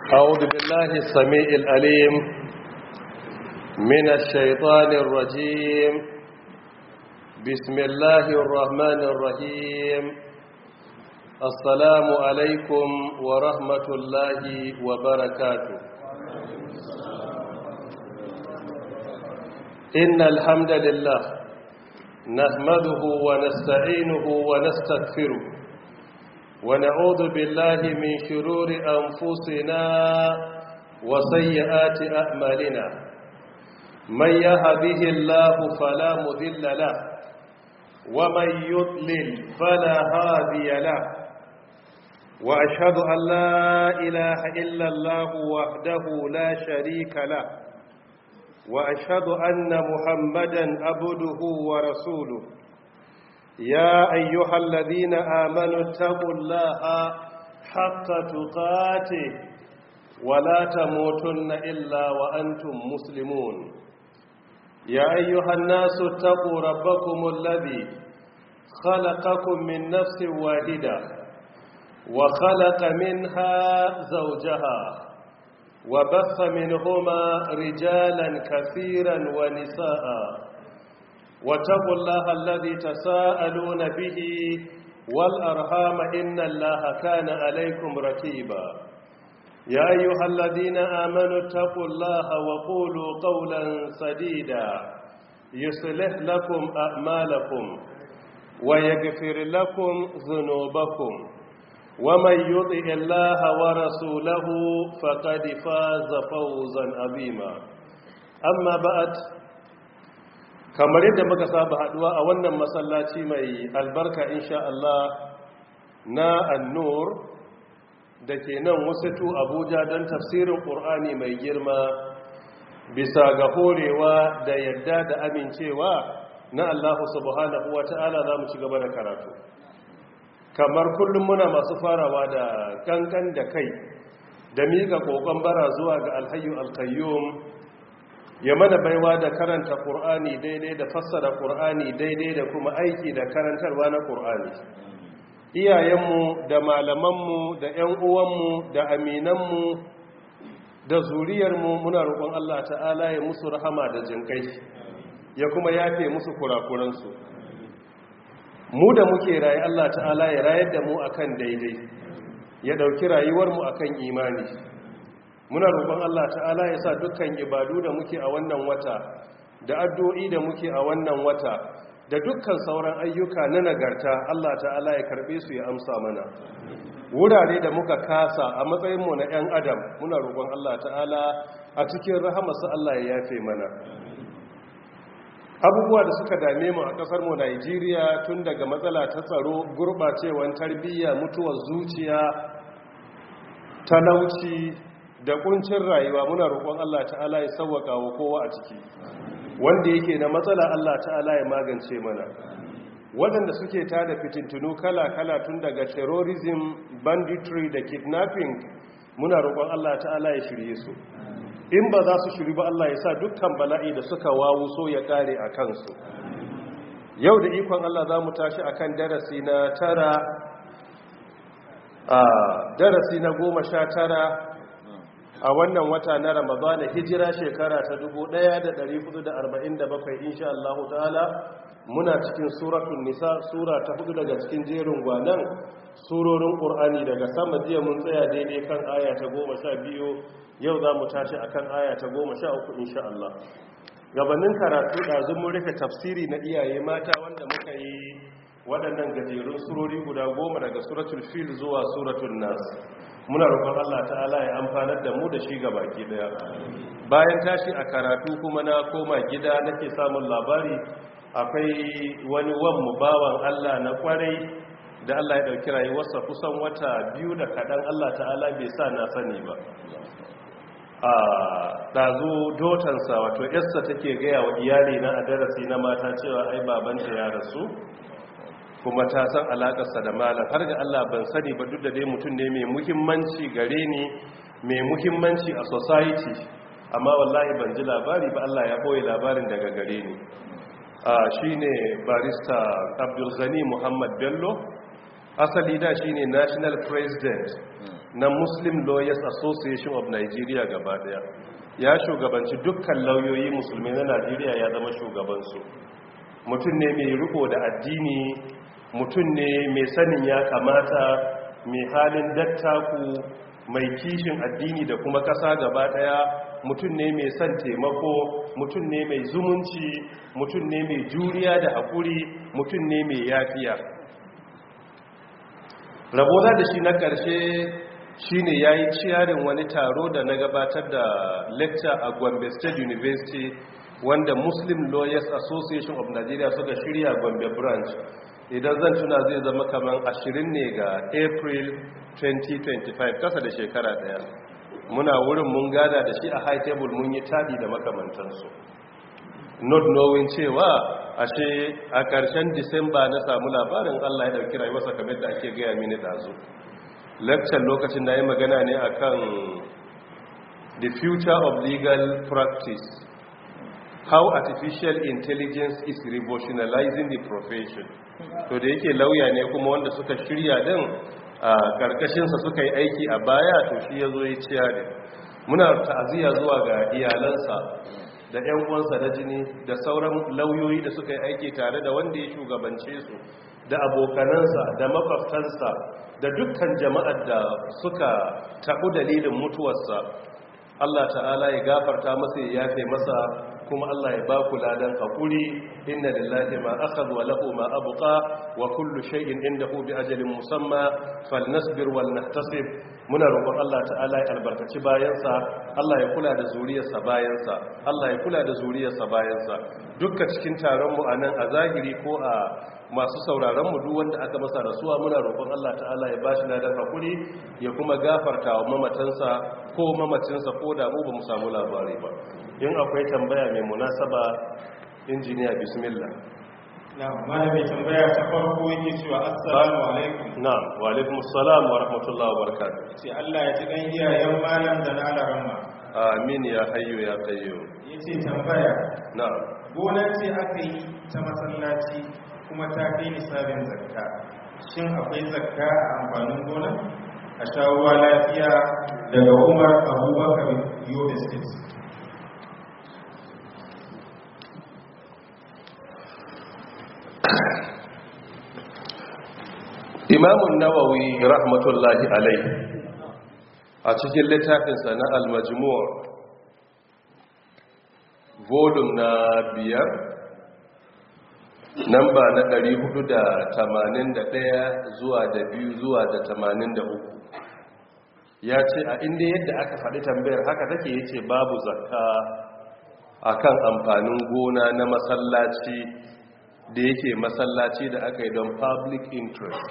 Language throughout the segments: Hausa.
أعوذ بالله السميع الأليم من الشيطان الرجيم بسم الله الرحمن الرحيم السلام عليكم ورحمة الله وبركاته إن الحمد لله نحمده ونستعينه ونستغفره ونعوذ بالله من شرور أنفسنا وسيئات أعمالنا من يهده الله فلا مذل له ومن يضلل فلا هادي له وأشهد أن لا إله إلا الله وحده لا شريك له وأشهد أن محمدا عبده ورسوله يا أيها الذين آمنوا اتقوا الله حق تقاته ولا تموتن إلا وأنتم مسلمون يا أيها الناس اتقوا ربكم الذي خلقكم من نفس واحدة وخلق منها زوجها وبث منهما رجالا كثيرا ونساء واتقوا الله الذي تساءلون به والأرحام إن الله كان عليكم ركيبا يا أيها الذين آمنوا اتقوا الله وقولوا قولا سديدا يصلح لكم أعمالكم ويغفر لكم ذنوبكم ومن يطع الله ورسوله فقد فاز فوزا عظيما أما بعد kamar yadda muka saba haduwa a wannan masallaci mai albarka insha Allah na annur da ke nan wasatu abuja don tafsirin ƙur'ani mai girma bisa ga horewa da yadda da amincewa na Allah subhanahu wa ta'ala za mu ci gaba da karatu kamar kullum muna masu farawa da kankan da kai da miƙa ƙoƙon bara zuwa ga alhayu alkayyum ya mana baiwa da karanta ƙur'ani daidai da fassara ƙur'ani daidai da kuma aiki da karantarwa na ƙur'ani iyayenmu da malamanmu da 'yan uwanmu da aminanmu da zuriyarmu muna roƙon Allah ta'ala ya musu rahama da jinƙai ya kuma yafe musu kurakuransu mu da muke rayu Allah ta'ala ya rayar da mu akan daidai ya ɗauki rayuwarmu akan imani muna roƙon Allah ta'ala ya sa dukkan ibadu da muke a wannan wata da addu'o'i da muke a wannan wata da dukkan sauran ayyuka na nagarta Allah ta'ala ya karbe su ya amsa mana wurare da muka kasa a matsayinmu na 'yan adam muna roƙon Allah ta'ala a cikin rahamarsa Allah ya yafe mana abubuwa da suka dame mu a ƙasar mu Najeriya tun daga matsala ta tsaro gurɓacewar tarbiyya mutuwar zuciya talauci da kuncin rayuwa muna roƙon Allah ta'ala ya sauwaka wa kowa a ciki wanda yake na matsala Allah ta'ala ya magance mana waɗanda suke tada fitintunu kala-kala tun daga terrorism banditry da kidnapping muna roƙon Allah ta'ala ya shirye su in ba za su shiri ba Allah ya sa dukkan bala'i da suka wawu so ya ƙare a kansu yau da ikon Allah za mu tashi akan darasi na tara a darasi na goma sha tara a wannan wata na ramadana hijira shekara ta 1447 insha Allah ta'ala muna cikin suratul nisa sura ta hudu daga cikin jerin gwanan surorin qur'ani daga sama jiya mun tsaya daidai kan aya ta 12 yau za mu tashi akan aya ta 13 insha Allah gabanin karatu ɗazu mun rufe tafsiri na iyaye mata wanda muka yi waɗannan gajerun surori guda goma daga suratul fil zuwa suratul nas muna roƙon Allah ta'ala ya amfanar da mu da shi ga baki daya bayan tashi a karatu kuma na koma gida nake samun labari akwai wani wan bawan Allah na kwarai da Allah ya dauki rayuwarsa kusan wata biyu da kadan Allah ta'ala bai sa na sani ba a dazu dotansa wato yarsa take gaya wa iyali na a darasi na mata cewa ai babanta ya rasu kuma ta san alakarsa da malam har ga Allah ban sani ba duk da dai mutum ne mai muhimmanci gare ni mai muhimmanci a society amma wallahi ban ji labari ba Allah ya boye labarin daga gare ni shi ne barista abdulghani muhammad bello asali da shine national president na muslim lawyers association of nigeria gaba daya ya shugabanci dukkan lauyoyi musulmi na najeriya ya zama shugabansu mutum ne mai riko da addini mutum ne mai sanin ya kamata mai halin dattaku mai kishin addini da kuma kasa gaba daya mutum ne mai son taimako mutum ne mai zumunci mutum ne mai juriya da haƙuri mutum ne mai yafiya rabona da shi na ƙarshe shine ya yi ciyarin wani taro da na gabatar da lecture a gombe state university wanda muslim lawyers association of nigeria suka shirya gombe branch idan zan tuna zai zama kamar ashirin ne ga april 2025 kasa da shekara daya muna wurin mun gada da shi a high table mun yi tadi da makamantansu not knowing cewa ashe a ƙarshen disamba na samu labarin allah ya ɗauki rayuwarsa kamar da ake gaya mini ɗazu lecture lokacin na yi magana ne akan the future of legal practice how artificial intelligence is revolutionizing the profession to da yake lauya ne kuma wanda suka shirya din a karkashinsa suka yi aiki a baya to shi ya zo ya ciya ne muna ta'aziyya zuwa ga iyalansa da 'yan uwansa na jini da sauran lauyoyi da suka yi aiki tare da wanda ya shugabance su da abokanansa da makwabtansa da dukkan jama'ar da suka taɓu dalilin mutuwarsa Allah ta'ala ya gafarta masa ya yafe masa kuma Allah ya ba ku ladan hakuri inna lillahi ma akhadha wa lahu ma abqa wa kullu shay'in indahu bi ajalin musamma falnasbir wal nahtasib muna roƙon Allah ta'ala ya albarkaci bayansa Allah ya kula da zuriyarsa bayansa Allah ya kula da zuriyarsa bayansa dukkan cikin taron mu anan a zahiri ko a masu sauraron mu duk wanda aka masa rasuwa muna roƙon Allah ta'ala ya bashi ladan hakuri ya kuma gafarta wa mamatansa ko mamacinsa ko da mu ba mu samu labari ba in akwai tambaya mai munasaba injiniya bismillah na malami tambaya ta farko yake cewa assalamu alaikum na'am wa alaikum assalam wa rahmatullahi wa barakatuh ce Allah ya ji dan iyayen malam da na alarama amin ya hayyu ya qayyum yace tambaya na'am gonar ce aka yi ta masallaci kuma ta kai nisabin zakka shin akwai zakka a amfanin gona a shawuwa lafiya daga umar abubakar yobe state imamun nawawi rahmatullahi alai a cikin littafinsa na al-majmu' volume na biyar namba na 481 zuwa da biyu zuwa da 83 ya ce a inda yadda aka faɗi tambayar haka take yace babu zakka akan amfanin gona na masallaci da yake masallaci da aka yi don public interest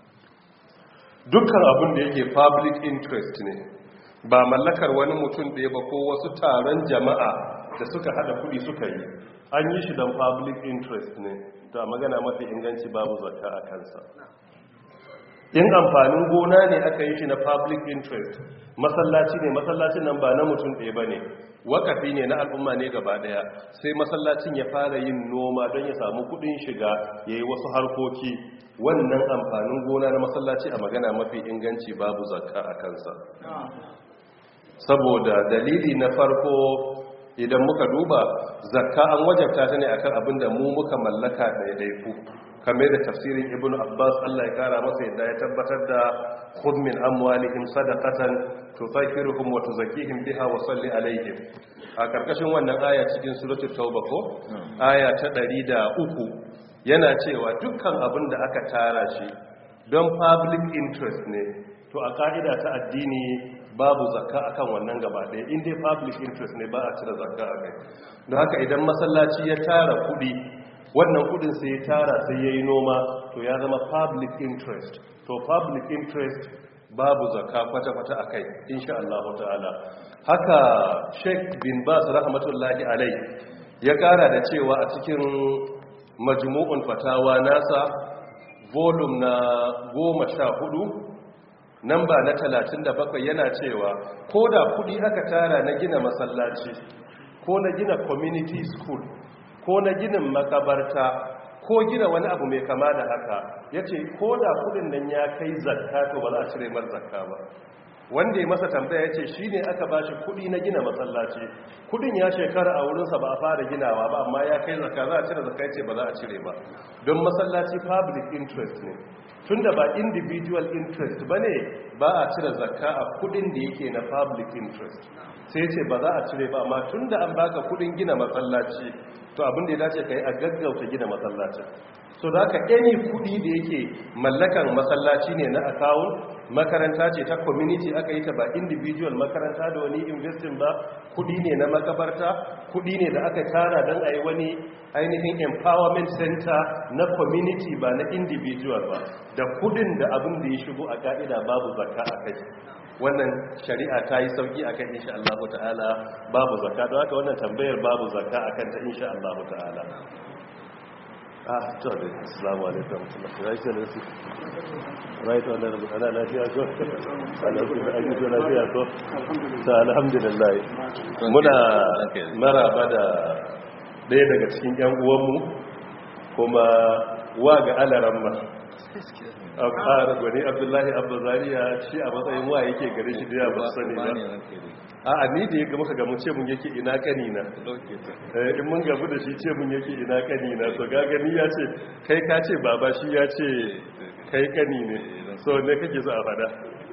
dukkan abin da yake public interest ne ba mallakar wani mutum ɗaya ba ko wasu taron jama'a da suka hada kudi suka yi an yi shi don public interest ne da magana mafi inganci babu zakka a kansa in amfanin gona ne aka yi shi na public interest masallaci ne masallacin nan ba na mutum ɗaya ba ne wakafi ne na al'umma ne gaba ɗaya sai masallacin ya fara yin noma don ya samu kudin shiga ya yi wasu harkoki wannan amfanin gona na masallaci a magana mafi inganci babu zakka a kansa saboda dalili na farko idan muka duba zakka an wajabta ta ne akan abin da mu muka mallaka daidaiku kamar da tafsirin ibn abbas Allah ya kara masa yadda ya tabbatar da khudh min amwalihim sadaqatan tutahhiruhum wa tuzakkihim biha wa salli alaihim a karkashin wannan aya cikin suratul tauba ko aya ta 103 yana cewa dukkan abin da aka tara shi don public interest ne to a ka'ida ta addini babu zakka akan wannan gaba ɗaya in dai public interest ne ba a cire zakka a kai don haka idan masallaci ya tara kuɗi wannan kuɗin sai ya tara sai ya yi noma to ya zama public interest to public interest babu zakka kwata-kwata a kai insha Allah ta'ala haka sheikh bin bas rahmatullahi alai ya kara da cewa a cikin majmu'un fatawa nasa volume na goma sha hudu namba na 37 yana cewa ko da kudi aka tara na gina masallaci ko na gina community school ko na ginin makabarta ko gina wani abu mai kama da haka ya ce ko da kudin nan ya kai zakka to ba za a cire mar zakka ba wanda ya masa tambaya ce shi ne aka ba shi kudi na gina masallaci kudin ya shekara a wurinsa ba a fara ginawa ba amma ya kai zaka za a cire zaka ce ba za a cire ba don masallaci public interest ne tunda ba individual interest ba ne ba a cire zakka a kudin da yake na public interest sai ce ba za a cire ba amma tunda an baka kudin gina masallaci to abin da ya dace ka yi a gaggauta gina masallacin so da ka any kudi da yake mallakan masallaci ne na akawun makaranta ce ta community aka yi ta ba individual makaranta da wani investing ba kudi ne na makabarta kudi ne da aka tara don a yi wani ainihin empowerment center na community ba na individual ba da kudin da abin da ya shigo a ka'ida babu zakka a kai wannan shari'a ta yi sauki a kan insha Allah ta'ala babu zakka don haka wannan tambayar babu zakka a kanta insha Allah ta'ala ah to da assalamu alaikum right ne su right wannan rubuta ana lafiya ko alhamdulillah lafiya ko ta alhamdulillah muna maraba da ɗaya daga cikin yan uwanmu kuma wa ga alaramma a ƙara gwani abdullahi abdullariya shi a matsayin wa yake gare shi da ya ba sani ba a a ni da ya muka gamu ce mun yake ina kanina in mun gabu da shi ce mun yake ina kanina so gagani ya ce kai ka ce baba shi ya ce kai kani ne so ne kake so a fada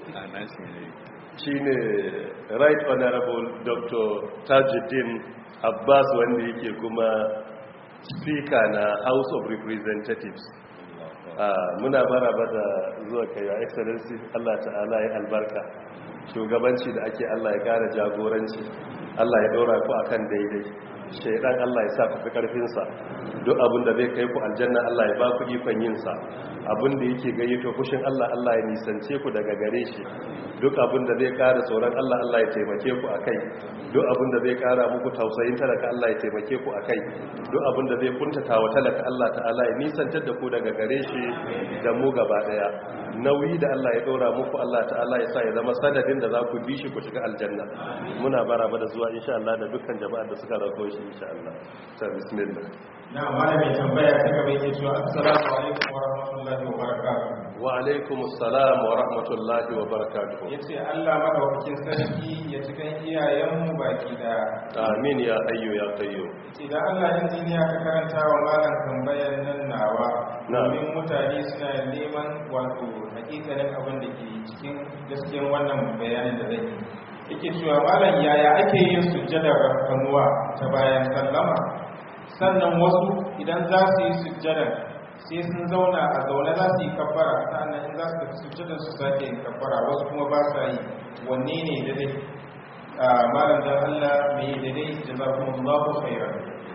shi ne right honorable dr tajuddin abbas wanda yake kuma speaker na house of representatives muna maraba da zuwa kai ya excellency Allah ta'ala ya albarka shugabanci da ake Allah ya kara jagoranci Allah ya dora ku akan daidai shaidan Allah ya sa ku fi karfin sa duk abin da zai kai ku aljanna Allah ya ba ku ikon yin sa abin da yake gayyato fushin Allah Allah ya nisance ku daga gare shi duk abin da zai kara tsoron Allah Allah ya taimake ku akai duk abin da zai kara muku tausayin talaka Allah ya taimake ku akai duk abin da zai kuntata wa talaka Allah ta'ala ya nisantar da ku daga gare shi da mu gaba daya nauyi da Allah ya dora muku Allah ta'ala ya sa ya zama sadadin da za ku bi shi ku shiga aljanna muna baraba da zuwa insha Allah da dukkan jama'ar da suka rako shi insha Allah ta bismillah na malami tambaya ta gaba yake cewa assalamu alaikum wa rahmatullahi wa barakatuh wa alaikum assalam wa rahmatullahi wa barakatuh yace Allah madaukakin sarki ya cikin iyayenmu baki da amin ya hayyu ya qayyum idan Allah injiniya ka karanta wa malam tambayar nan nawa domin mutane suna neman wato hakikanin abin da ke cikin gaskiyar wannan bayanin da zai yake cewa malam yaya ake yin sujjadar rafkanuwa ta bayan sallama sannan wasu idan za su yi sujjadar sai sun zauna a zaune za su yi kabbara sannan in za su tafi sujjadar su sake yin kabbara wasu kuma ba sa yi wanne ne daidai malam dan Allah mai daidai jazakumullahu khairan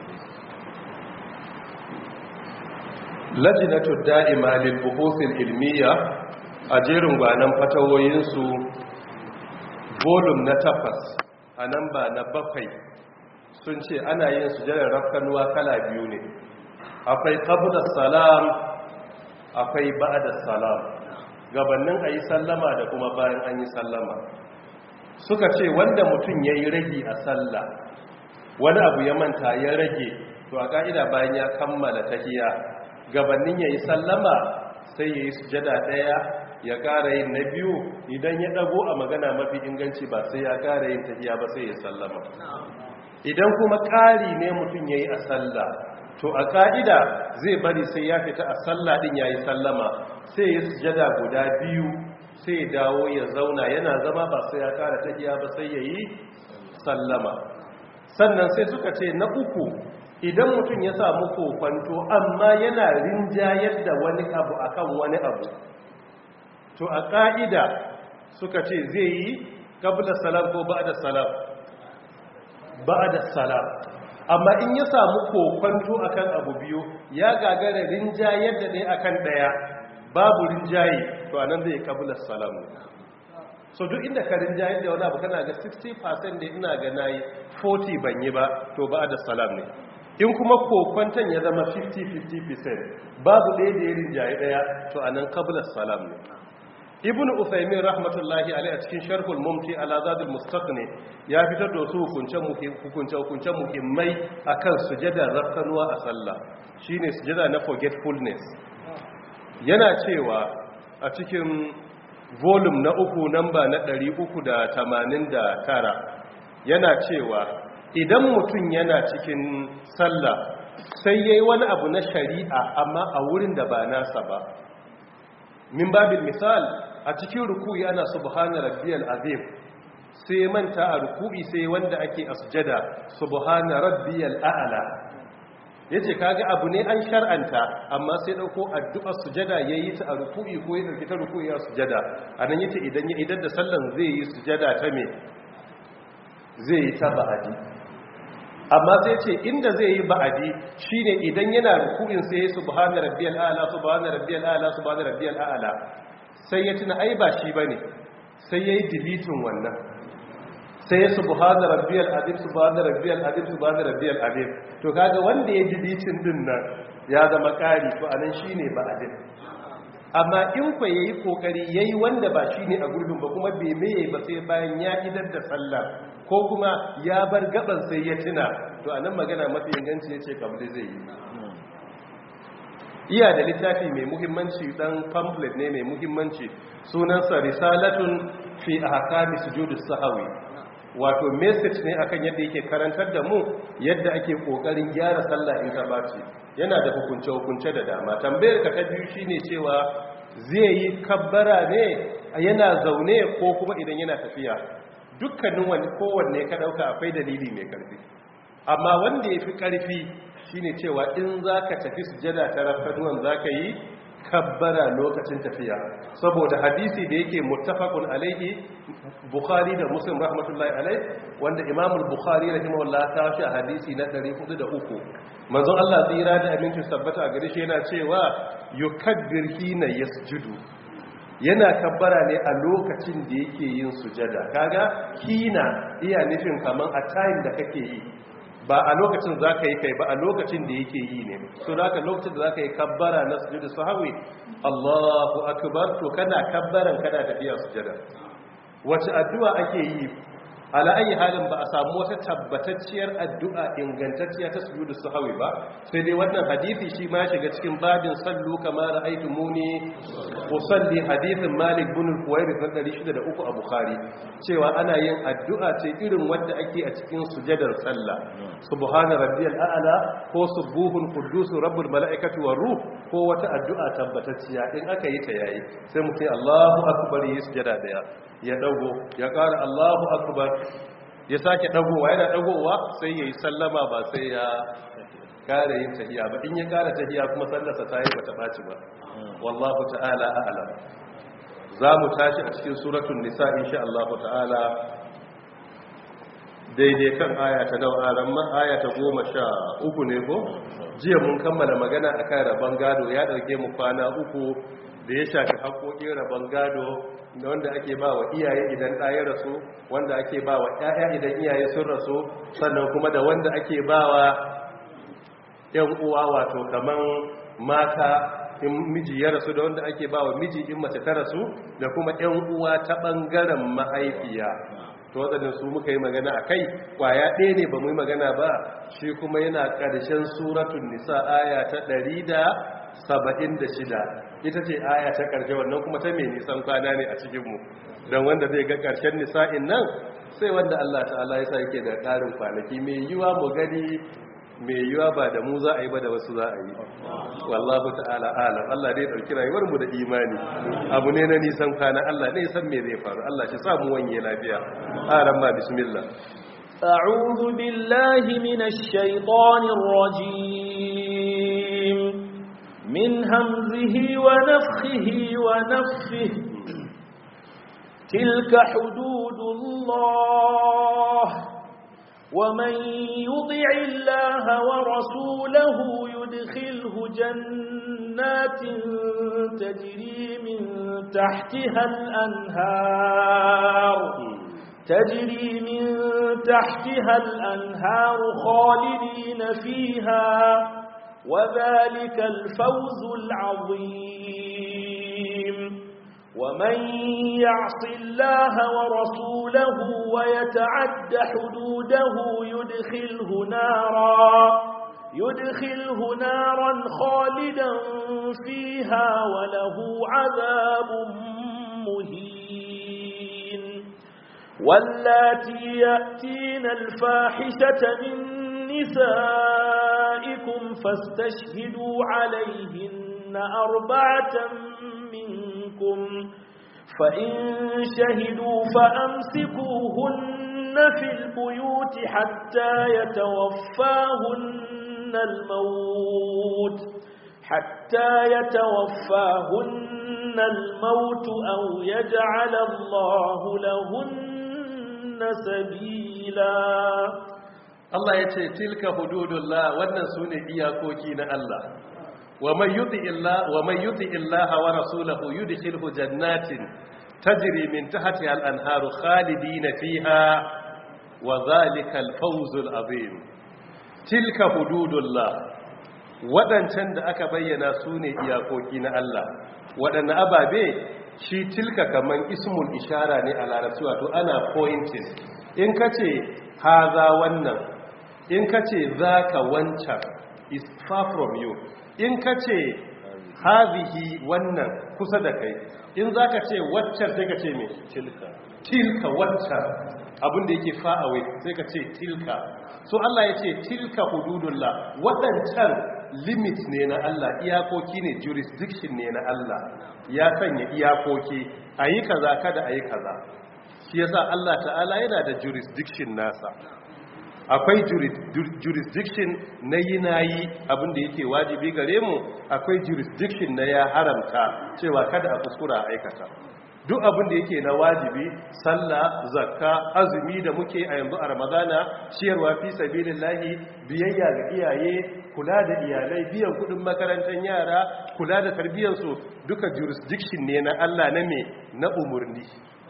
lajinatu da'ima lil buhuthil ilmiya a jerin gwanan fatawoyinsu volume na takwas a nan ba na bakwai sun ce ana yin sujadar rafkanuwa kala biyu ne akwai qabla salam akwai ba'da salam gabanin ayi sallama da kuma bayan an yi sallama suka ce wanda mutum yayi rage a sallah wani abu ya manta ya rage to a ka'ida bayan ya kammala tahiyya gabanin yayi sallama sai yayi sujada daya ya ƙara yin na biyu idan ya dago a magana mafi inganci ba sai ya ƙara yin tahiyya ba sai ya sallama idan kuma ƙari ne mutum yayi a sallah to a ka'ida zai bari sai ya fita a sallah din yayi sallama sai ya sujada guda biyu sai ya dawo ya zauna yana zama ba sai ya ƙara tahiyya ba sai yayi sallama sannan sai suka ce na uku idan mutum ya samu kokwanto amma yana rinjayar da wani abu akan wani abu to a ƙa'ida suka ce zai yi kabla salam ko ba'da salam ba'da salam amma in ya samu kokwanto akan abu biyu ya gagara rinjayar da ɗaya akan ɗaya babu rinjaye to anan zai kabla salam ne so duk inda ka rinjayar da wani abu kana ga 60% da ina ga nayi 40 ban yi ba to ba'da salam ne in kuma kokwanton ya zama 50-50% babu ɗaya da ya rinjaye ɗaya to a nan kabilar salam ne ibn usaimin rahmatullahi alai a cikin sharhul mumti ala zadul mustaqni ya fitar da wasu hukunce-hukunce muhimmai akan sujadar rafkanuwa a sallah shine sujada na forgetfulness yana cewa a cikin volume na uku namba na 389 yana cewa idan mutum yana cikin sallah sai yayi wani abu na shari'a amma a wurin da ba nasa ba min babil misal a cikin ruku'i ana subhana rabbiyal azim sai manta a ruku'i sai wanda ake a sujada subhana rabbiyal a'la yace kaga abu ne an shar'anta amma sai dauko addu'ar sujada yayi ta a ruku'i ko ya dauki ta ruku'i a sujada anan yace idan ya idan da sallan zai yi sujada ta me zai yi ta ba'adi amma sai ce inda zai yi ba'adi shine idan yana ruku'in sai ya subhana rabbiyal a'la subhana rabbiyal a'la subhana rabbiyal a'la sai ya tuna ai ba shi bane sai yayi deleting wannan sai ya subhana rabbiyal azim subhana rabbiyal azim subhana rabbiyal azim to kaga wanda ya deleting din nan ya zama kari to anan shine ba'adin amma in kwa yayi kokari yayi wanda ba shine a gurbin ba kuma bai meye ba sai bayan ya idar da sallah ko kuma ya bar gaban sai ya tuna to anan magana mafi inganci yace kabli zai yi iya da littafi mai muhimmanci dan pamphlet ne mai muhimmanci sunansa risalatun fi ahkami sujudus sahwi wato message ne akan yadda yake karantar da mu yadda ake kokarin gyara sallah in ta bace yana da hukunce hukunce da dama tambayar ka ta biyu shine cewa zai yi kabbara ne yana zaune ko kuma idan yana tafiya dukkanin wani kowanne ka dauka akwai dalili mai karfi amma wanda yafi karfi shine cewa in zaka tafi sujada ta rafaduwan zaka yi kabbara lokacin tafiya saboda hadisi da yake muttafaqun alaihi bukhari da muslim rahmatullahi alaihi wanda imam al-bukhari rahimahullah ta shi hadisi na 403 manzon Allah tsira da aminci sabbata a gare shi yana cewa yukabbir hina yasjudu yana kabbara ne a lokacin da yake yin sujada kaga hina iya nufin kaman a time da kake yi ba a lokacin za ka yi kai ba a lokacin da yake yi ne so da ka lokacin da za ka yi kabbara na sujudu sahawi allahu akbar to kana kabbaran kana tafiya sujada wace addu'a ake yi ala ayi halin ba a samu wata tabbatacciyar addu'a ingantacciya ta sujudu sahawi ba sai dai wannan hadisi shi ma shiga cikin babin sallu kama ra'aytu muni usalli hadithin malik bin al-huwairith na 603 a bukhari cewa ana yin addu'a ce irin wanda ake a cikin sujadar sallah subhana rabbiyal a'la ko subuhun quddus rabbul mala'ikati war ruh ko wata addu'a tabbatacciya in aka yi ta yayi sai mu ce Allahu akbar yi sujada daya ya dago ya ƙara Allahu akbar ya sake dagowa yana dagowa sai yayi sallama ba sai ya kare yin tahiya ba in ya kare tahiya kuma sallarsa ta yi bata baci ba wallahu ta'ala a'lam za mu tashi a cikin suratul nisa insha Allah ta'ala daidai kan aya ta dawa ran aya ta goma sha uku ne ko jiya mun kammala magana akan rabon gado ya ɗauke mu kwana uku da ya shafi haƙoƙin rabon gado da wanda ake ba wa iyaye idan ɗaya rasu wanda ake ba wa ‘ya'ya idan iyaye sun rasu sannan kuma da wanda ake ba wa ‘yan uwa wato kaman mata in miji ya rasu da wanda ake ba wa miji in mace ta rasu da kuma ‘yan uwa ta ɓangaren mahaifiya to waɗannan su muka yi magana a kai ƙwaya ɗaya ne ba mu yi magana ba shi kuma yana ƙarshen suratun nisa aya ta ɗari da saba'in da shida ita ce aya ta ƙarshe wannan kuma ta mai nisan kwana ne a cikinmu don wanda zai ga ƙarshen nisa'in nan sai wanda Allah ta'ala ya sa yake da ƙarin kwanaki mai yiwa mu gani mai yiwa ba da mu za a yi ba da wasu za a yi wallahu ta'ala alam Allah dai ɗauki rayuwar mu da imani abu ne na nisan kwana Allah ne san me zai faru Allah shi sa mu wanye lafiya aran ma bismillah أعوذ بالله من الشيطان الرجيم من همزه ونفخه ونفه تلك حدود الله ومن يطع الله ورسوله يدخله جنات تجري من تحتها الأنهار تجري من تحتها الأنهار خالدين فيها وذلك الفوز العظيم ومن يعص الله ورسوله ويتعد حدوده يدخله نارا يدخله نارا خالدا فيها وله عذاب مهين واللاتي يأتين الفاحشة من نسائكم فاستشهدوا عليهن أربعة منكم فإن شهدوا فأمسكوهن في البيوت حتى يتوفاهن الموت حتى يتوفاهن الموت أو يجعل الله لهن سبيلا Allah ya ce tilka hududullah wannan su ne iyakoki na Allah wa man yuti illa wa man yuti illaha wa rasulahu yudkhilhu jannatin tajri min tahtiha al-anharu khalidina fiha wa dhalika al-fawzul azim tilka hududullah wadancan da aka bayyana su ne iyakoki na Allah wadanne ababe shi tilka kaman ismul ishara ne a larabci wato ana pointing in kace haza wannan in ka ce za ka wancan is far from you in ka ce hazihi wannan kusa da kai in za ka ce waccan sai ka ce mai tilka tilka waccan abinda yake far away sai ka ce tilka so Allah ya ce tilka hududullah waɗancan limit ne na Allah iyakoki ne jurisdiction ne na Allah ya sanya iyakoki a yi kaza kada a yi kaza shi yasa Allah ta'ala yana da jurisdiction nasa akwai jurisdiction na yi na yi abinda yake wajibi gare mu akwai jurisdiction na ya haramta cewa kada a kuskura a aikata duk abinda yake na wajibi sallah zakka azumi da muke a yanzu a ramadana ciyarwa fi sabilillahi biyayya ga iyaye kula da iyalai biyan kudin makarantar yara kula da tarbiyyarsu duka jurisdiction ne na Allah na me na umurni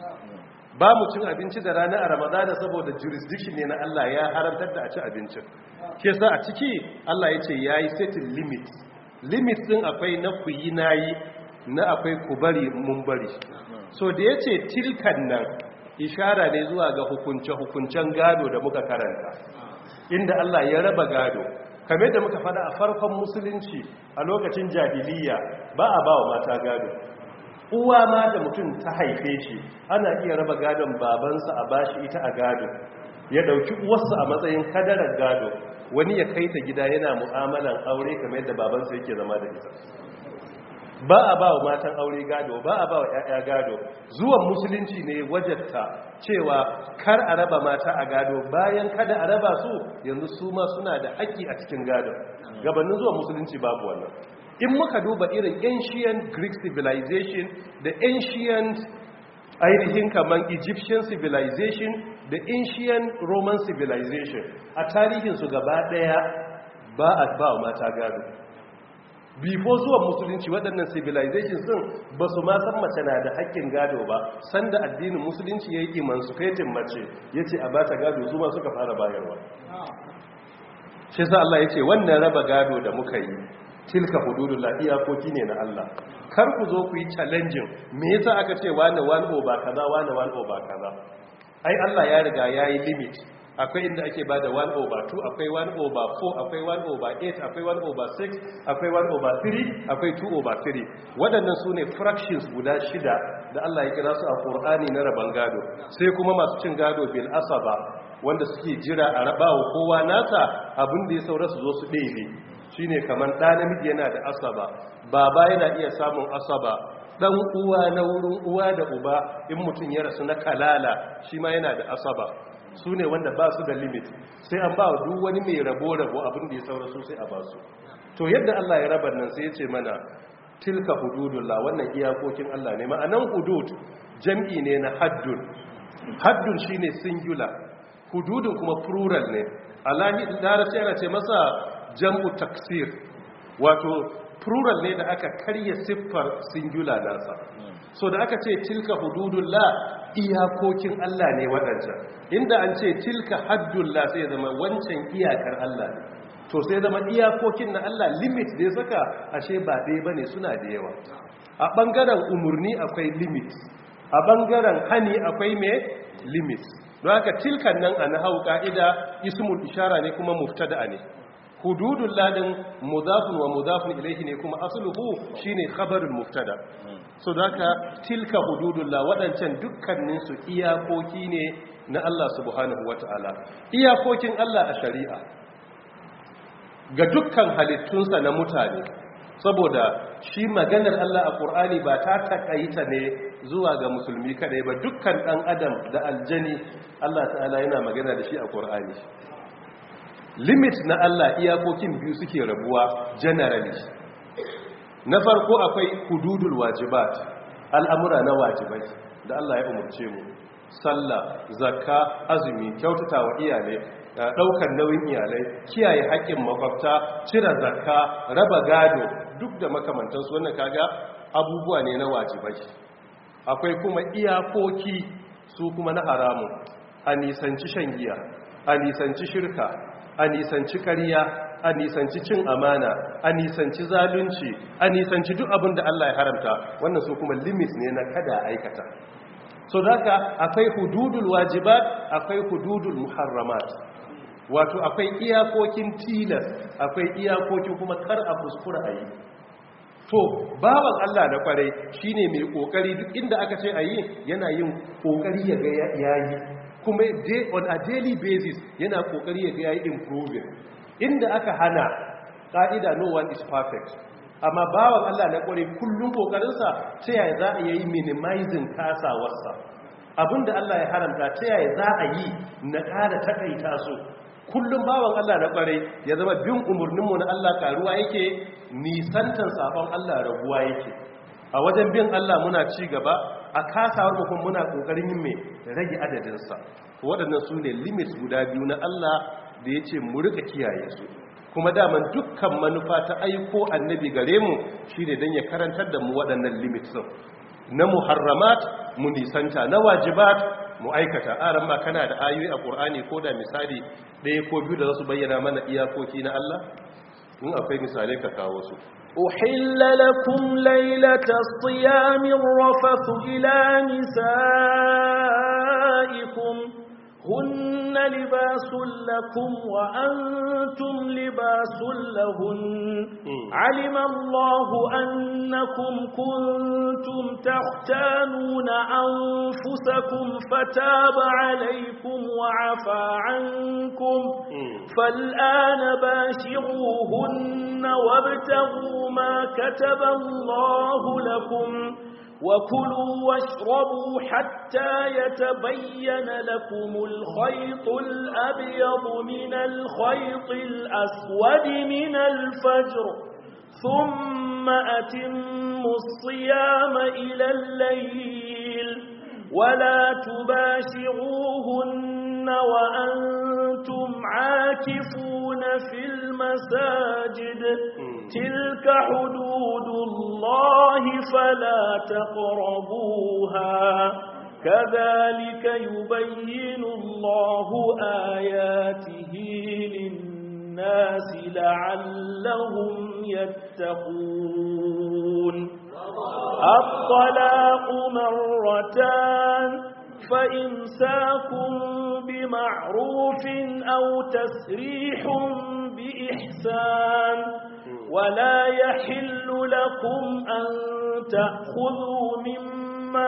ba mu cin abinci da rana a ramadana saboda jurisdiction ne na Allah ya haramtar da a ci abincin ke sa a ciki Allah ya ce ya yi setting limit limit din akwai na ku yi na yi na akwai ku bari mun bari so da ya ce tilkan nan ishara ne zuwa ga hukunce-hukuncen gado da muka karanta inda Allah ya raba gado kamar da muka fada a farkon musulunci a lokacin jahiliya ba a ba wa mata gado uwa ma da mutum ta haife shi ana iya raba gadon babansa a bashi ita a gado ya dauki uwarsa a matsayin kadarar gado wani ya kai ta gida yana mu'amalan aure kamar yadda babansa yake zama da ita ba a ba wa matan aure gado ba a ba wa 'ya'ya gado zuwan musulunci ne wajatta cewa kar a raba mata a gado bayan kada a raba su yanzu su ma suna da haƙƙi a cikin gado gabanin zuwan musulunci babu wannan in muka duba irin ancient greek civilization da ancient ainihin kamar egyptian civilization da ancient roman civilization a tarihinsu gaba daya ba a ba mata gado before zuwan musulunci waɗannan civilization sun ba su ma san mace na da haƙƙin gado ba sanda addinin musulunci ya yi emancipating mace ya ce a bata gado zuma suka fara bayarwa shi sa Allah ya ce wannan raba gado da muka yi tilka hududullah iyakoki ne na Allah kar ku zo ku yi challenging me yasa aka ce wani one over kaza wani one over kaza ai Allah ya riga yayi limit akwai inda ake bada 1 over 2 akwai 1 over 4 akwai 1 over 8 akwai 1 over 6 akwai 1 over 3 akwai 2 over 3 waɗannan su ne fractions guda shida da Allah ya kira su a Qur'ani na raban gado sai kuma masu cin gado bil asaba wanda suke jira a rabawa kowa nasa abin da ya saura su zo su ɗebe shine kamar ɗa namiji yana da asaba baba yana iya samun asaba dan uwa na wurin uwa da uba in mutum ya rasu na kalala shi ma yana da asaba su ne wanda ba su da limit sai an ba duk wani mai rabo-rabo abin da ya saura su sai a ba su to yadda Allah ya raba nan sai ya ce mana tilka hududullah wannan iyakokin Allah ne ma'anan hudud jam'i ne na haddun haddun shine singular hududun kuma plural ne alahi larabci ana ce masa jam'u taksir wato plural ne da aka karya siffar singular nasa so da aka ce tilka hududullah iyakokin Allah ne waɗancan inda an ce tilka haddullah sai zama wancan iyakar Allah ne to sai zama iyakokin na Allah limit da ya saka ashe ba ɗaya bane suna da yawa a ɓangaren umarni akwai limit a ɓangaren hani akwai me limit don haka tilkan nan a nahau ka'ida ismul ishara ne kuma muftada ne hududul ladin mudafun wa mudafun ilayhi ne kuma asluhu shine khabarul mubtada so haka tilka hududul la wadancan dukkanin su iyakoki ne na Allah subhanahu wataala iyakokin Allah a shari'a ga dukkan halittunsa na mutane saboda shi maganar Allah a Qur'ani ba ta takaita ne zuwa ga musulmi kadai ba dukkan dan adam da aljani Allah ta'ala yana magana da shi a Qur'ani limit na Allah iyakokin biyu suke rabuwa generally na farko akwai hududul wajibat al'amura na wajibai da Allah ya umarce mu sallah zakka azumi kyautata wa iyalai daukar nauyin iyalai kiyaye haƙƙin makwabta cire zakka raba gado duk da makamantansu wannan kaga abubuwa ne na wajibai akwai kuma iyakoki su kuma na haramun a nisanci shan giya a nisanci shirka a nisanci ƙarya a nisanci cin amana a nisanci zalunci a nisanci duk abin da Allah ya haramta wannan su kuma limit ne na kada aikata so daga akwai hududul wajibat akwai hududul muharramat wato akwai iyakokin tilas akwai iyakokin kuma kar a kuskura a yi to bawan Allah na kwarai shine mai kokari duk inda aka ce a yi yana yin kokari ya ga yayi kuma on a daily basis yana kokari ya ga yayi improving inda aka hana ka'ida no one is perfect amma bawan Allah na kware kullum kokarinsa ta yaya za a yi minimizing kasawarsa abinda Allah ya haramta ta yaya za a yi na ƙara takaita su kullum bawan Allah na kware ya zama bin umarninmu na Allah karuwa yake nisantan sabon Allah raguwa yake a wajen bin Allah muna ci gaba a kasawar mu muna kokarin yin mai rage adadinsa waɗannan su ne limits guda biyu na Allah da ya ce mu rika kiyaye su kuma daman dukkan manufa ta aiko annabi gare mu shi ne don ya karantar da mu waɗannan limits na muharramat mu nisanta na wajibat mu aikata aran ma kana da ayoyi a ƙur'ani ko da misali ɗaya ko biyu da za su bayyana mana iyakoki na Allah in akwai misalai ka kawo su أحل لكم ليلة الصيام الرفث إلى نسائكم هن لباس لكم وأنتم لباس لهن علم الله أنكم كنتم تختانون أنفسكم فتاب عليكم وعفى عنكم فالآن باشروهن وابتغوا ما كتب الله لكم وكلوا واشربوا حتى يتبين لكم الخيط الأبيض من الخيط الأسود من الفجر ثم أتموا الصيام إلى الليل ولا تباشروهن وأنتم عاكفون في المساجد تلك حدود الله فلا تقربوها كذلك يبين الله آياته للناس لعلهم يتقون الطلاق مرتان فإمساك بمعروف أو تسريح بإحسان ولا يحل لكم أن تأخذوا مما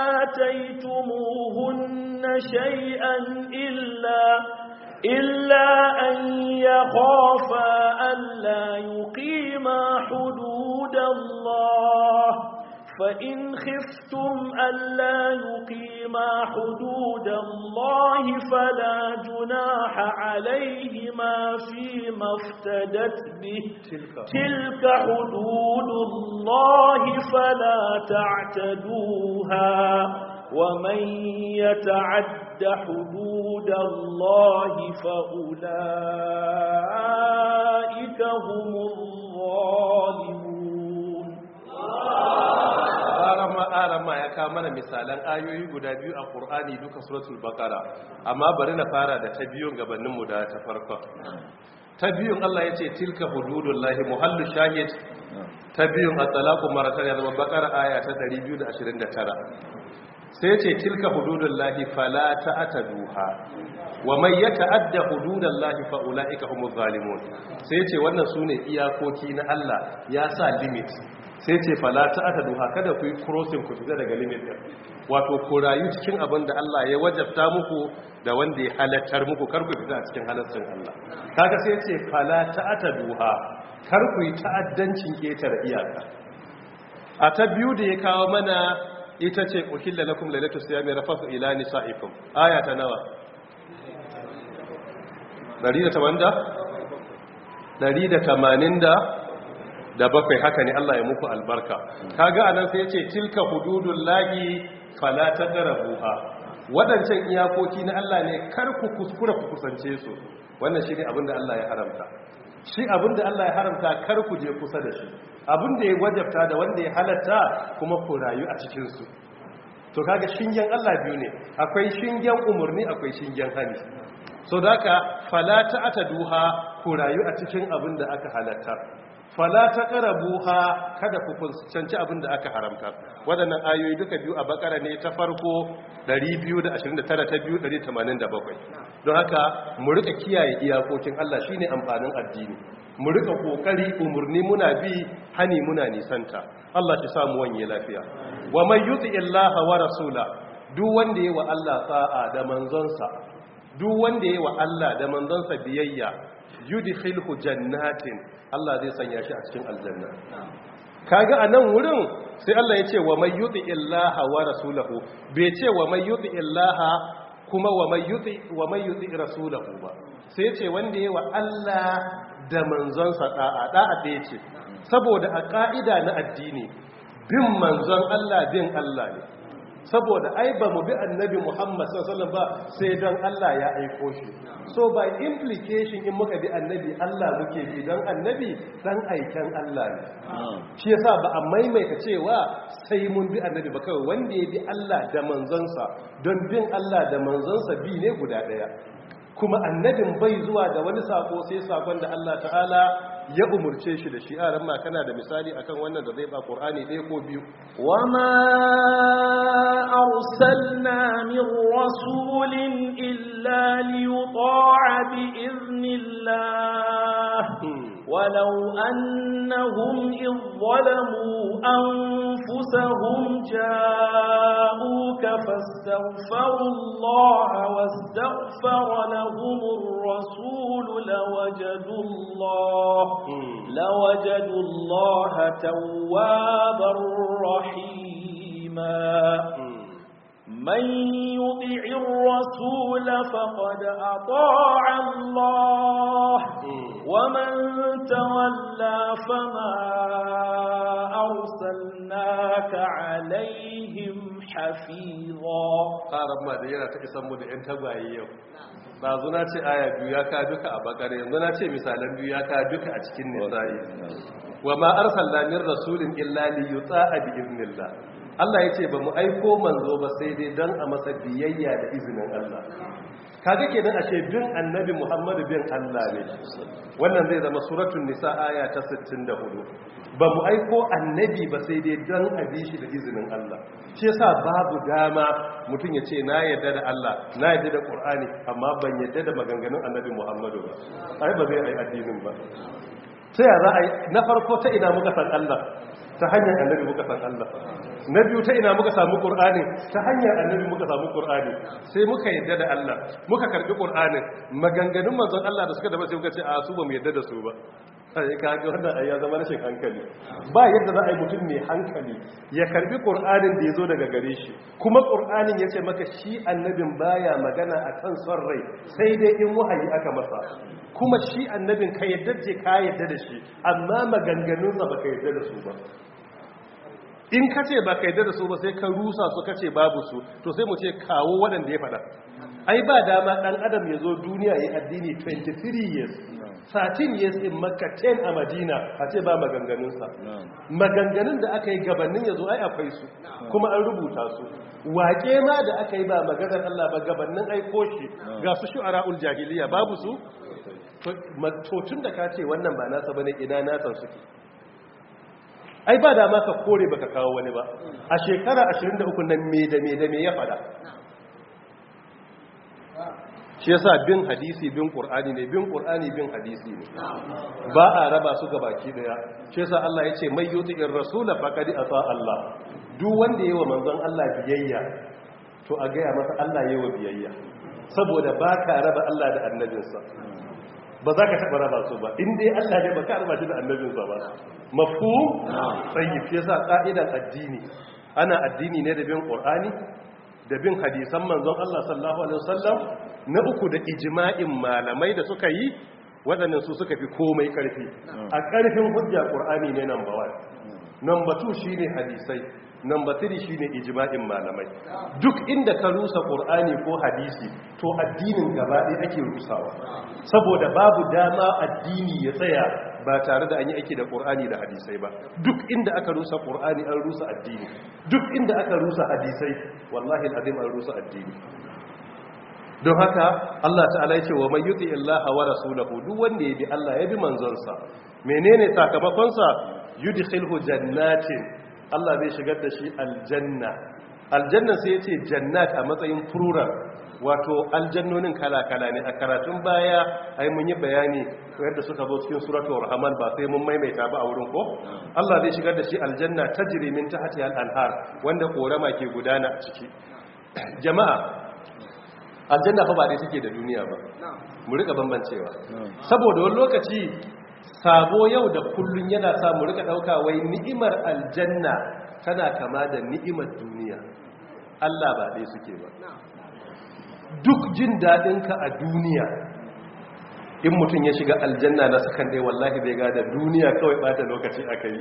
آتيتموهن شيئا إلا إلا أن يخافا ألا يقيما حدود الله فإن خفتم ألا يقيما حدود الله فلا جناح عليهما فيما افتدت به تلك, تلك حدود الله فلا تعتدوها ومن يتعد حدود الله فأولئك هم الظالمون arama arama ya kawo mana misalan ayoyi guda biyu a ƙur'ani duka suratul baqara amma bari na fara da ta biyun gabanin mu da ta farko ta biyun Allah ya ce tilka hududullahi muhallu shahid ta biyun at-talaqu maratan ya zama bakara aya ta 229 sai ce tilka hududullahi fala ta'taduha wa man yata'adda hududallahi fa ulaika humuz zalimun sai ce wannan sune iyakoki na Allah ya sa limit sai ce fala ta'taduha kada ku yi crossing ku fita daga limit din wato ku rayu cikin abin da Allah ya wajabta muku da wanda ya halattar muku kar ku fita a cikin halaccin Allah kaga sai ce fala ta'taduha kar ku yi ta'addancin ketar iyaka a ta biyu da ya kawo mana ita ce uhilla lakum lailatu siyami rafasu ila nisaikum aya ta nawa 180 da bakwai haka ne Allah ya muku albarka kaga anan sai yace tilka hududullahi fala taqrabuha wadancan iyakoki na Allah ne kar ku kuskura ku kusance su wannan shine abin da Allah ya haramta shi abin da Allah ya haramta kar ku je kusa da shi abin da ya wajabta da wanda ya halatta kuma ku rayu a cikin su to kaga shingen Allah biyu ne akwai shingen umurni akwai shingen hani so daka fala ta'taduha ku rayu a cikin abin da aka halatta fala taqrabuha kada ku kusanci abin da aka haramta wadannan ayoyi duka biyu a bakara ne ta farko 229 ta biyu 187 don haka mu rika kiyaye iyakokin Allah shine amfanin addini mu rika kokari umurni muna bi hani muna nisanta Allah shi samu wanye lafiya wa man yuti illaha wa rasula duk wanda yayi wa Allah sa'a da manzonsa duk wanda yayi wa Allah da manzonsa biyayya yudkhilhu jannatin Allah zai sanya shi a cikin aljanna kaga a nan wurin sai Allah ya ce wa mai yuti illaha wa rasulahu bai ce wa mai yuti illaha kuma wa mai yuti wa mai yuti rasulahu ba sai ya ce wanda yayi wa Allah da manzonsa da'a da'a da yace saboda a ka'ida na addini bin manzon Allah bin Allah ne saboda ai ba mu bi annabi Muhammad sallallahu ba sai don Allah ya aiko shi so by implication in muka bi annabi Allah muke bi don annabi dan aiken Allah ne shi yasa ba a maimaita cewa sai mun bi annabi ba kawai wanda ya bi Allah da manzonsa don bin Allah da manzonsa bi ne guda daya kuma annabin bai zuwa da wani sako sai sakon da Allah ta'ala ya umurce shi da shi a ran ma kana da misali akan wannan da zai ba Qur'ani ɗaya ko biyu وما أرسلنا من رسول إلا ليطاع بإذن الله ولو أنهم إذ ظلموا أنفسهم جاءوك فاستغفروا الله واستغفر لهم الرسول لوجدوا الله لوجدوا الله توابا رحيما من يطع الرسول فقد أطاع الله ومن تولى فما أرسلناك عليهم حفيظا ƙarar ma da yana ta isan mu da 'yan tagwaye yau ɗazu na ce aya biyu ya ka duka a bakar yanzu na ce misalan biyu ya ka duka a cikin nisa'i wa ma arsalna min rasulin illa li yuta'a bi iznillah Allah yace ba mu aiko manzo ba sai dai dan a masa biyayya da izinin Allah kaga kenan ashe bin annabi Muhammadu bin Allah ne wannan zai zama suratul nisa aya ta 64 ba mu aiko annabi ba sai dai dan a bi shi da izinin Allah shi yasa babu dama mutum ya ce na yarda da Allah na yarda da Qur'ani amma ban yarda da maganganun annabi Muhammadu ba ai ba zai ai addinin ba ta yaya za a yi na farko ta ina muka san Allah ta hanyar annabi muka san Allah na biyu ta ina muka samu Qur'ani ta hanyar annabi muka samu Qur'ani sai muka yadda da Allah muka karbi Qur'anin maganganun manzon Allah da suka da sai muka ce a su ba mu yadda da su ba sai ka ga wannan ayya zama rashin hankali ba yadda za a yi mutum mai hankali ya karbi Qur'anin da yazo daga gare shi kuma Qur'anin yace maka shi annabin baya magana akan son rai sai dai in wahayi aka masa kuma shi annabin ka yadda ce ka yadda da shi amma maganganunsa ba ka yadda da su ba in ka ce ba ka yadda da su ba sai ka rusa su ka ce babu su to sai mu ce kawo waɗanda ya faɗa ai ba dama ɗan adam ya zo duniya ya addini 23 years 13 years in makka 10 a madina a ce ba maganganunsa maganganun da aka yi gabanin ya zo ai akwai su kuma an rubuta su waƙe ma da aka yi ba maganar allah ba gabanin aiko shi ga su shu'ara'ul jahiliya babu su to tun da ka ce wannan ba nasa bane ina nasan suke ai ba da ma ka kore baka kawo wani ba a shekara 23 nan me da me da me ya fada shi yasa bin hadisi bin qur'ani ne bin qur'ani bin hadisi ne ba a raba su baki daya shi yasa Allah yace may yuti'ir rasul faqad ata Allah duk wanda yayi wa manzon Allah biyayya to a gaya masa Allah yayi wa biyayya saboda ba ka raba Allah da annabinsa ba za ka taɓa raba su ba in dai Allah ne ba ka raba shi da annabinsa ba mafhum tayyib shi yasa ka'idan addini ana addini ne da bin qur'ani da bin hadisan manzon Allah sallallahu alaihi wasallam na uku da ijma'in malamai da suka yi waɗannan su suka fi komai ƙarfi a ƙarfin hujja ƙur'ani ne number 1 number 2 shine hadisai number 3 shine ijma'in malamai duk inda ka rusa ƙur'ani ko hadisi to addinin gaba ɗaya ake rusawa saboda babu dama addini ya tsaya ba tare da an yi aiki da ƙur'ani da hadisai ba duk inda aka rusa ƙur'ani an rusa addini duk inda aka rusa hadisai wallahi al'azim an rusa addini don haka Allah ta'ala ya ce wa man yuti Allah wa rasulahu duk wanda ya bi Allah ya bi manzonsa menene sakamakonsa yudkhilhu jannatin Allah zai shigar da shi aljanna aljanna sai yace jannat a matsayin plural wato aljannonin kala-kala ne a karatun baya ai mun yi bayani yadda suka zo cikin suratul rahman ba sai mun maimaita ba a wurin ko Allah zai shigar da shi aljanna tajri min tahtiha al-anhar wanda korama ke gudana a ciki jama'a aljanna fa ba dai take da duniya ba mu rika bambancewa saboda wani lokaci sabo yau da kullun yana sa mu rika dauka wai ni'imar aljanna tana kama da ni'imar duniya Allah ba dai suke ba duk jin dadin ka a duniya in mutum ya shiga aljanna na sakan dai wallahi bai ga da duniya kawai bata lokaci akai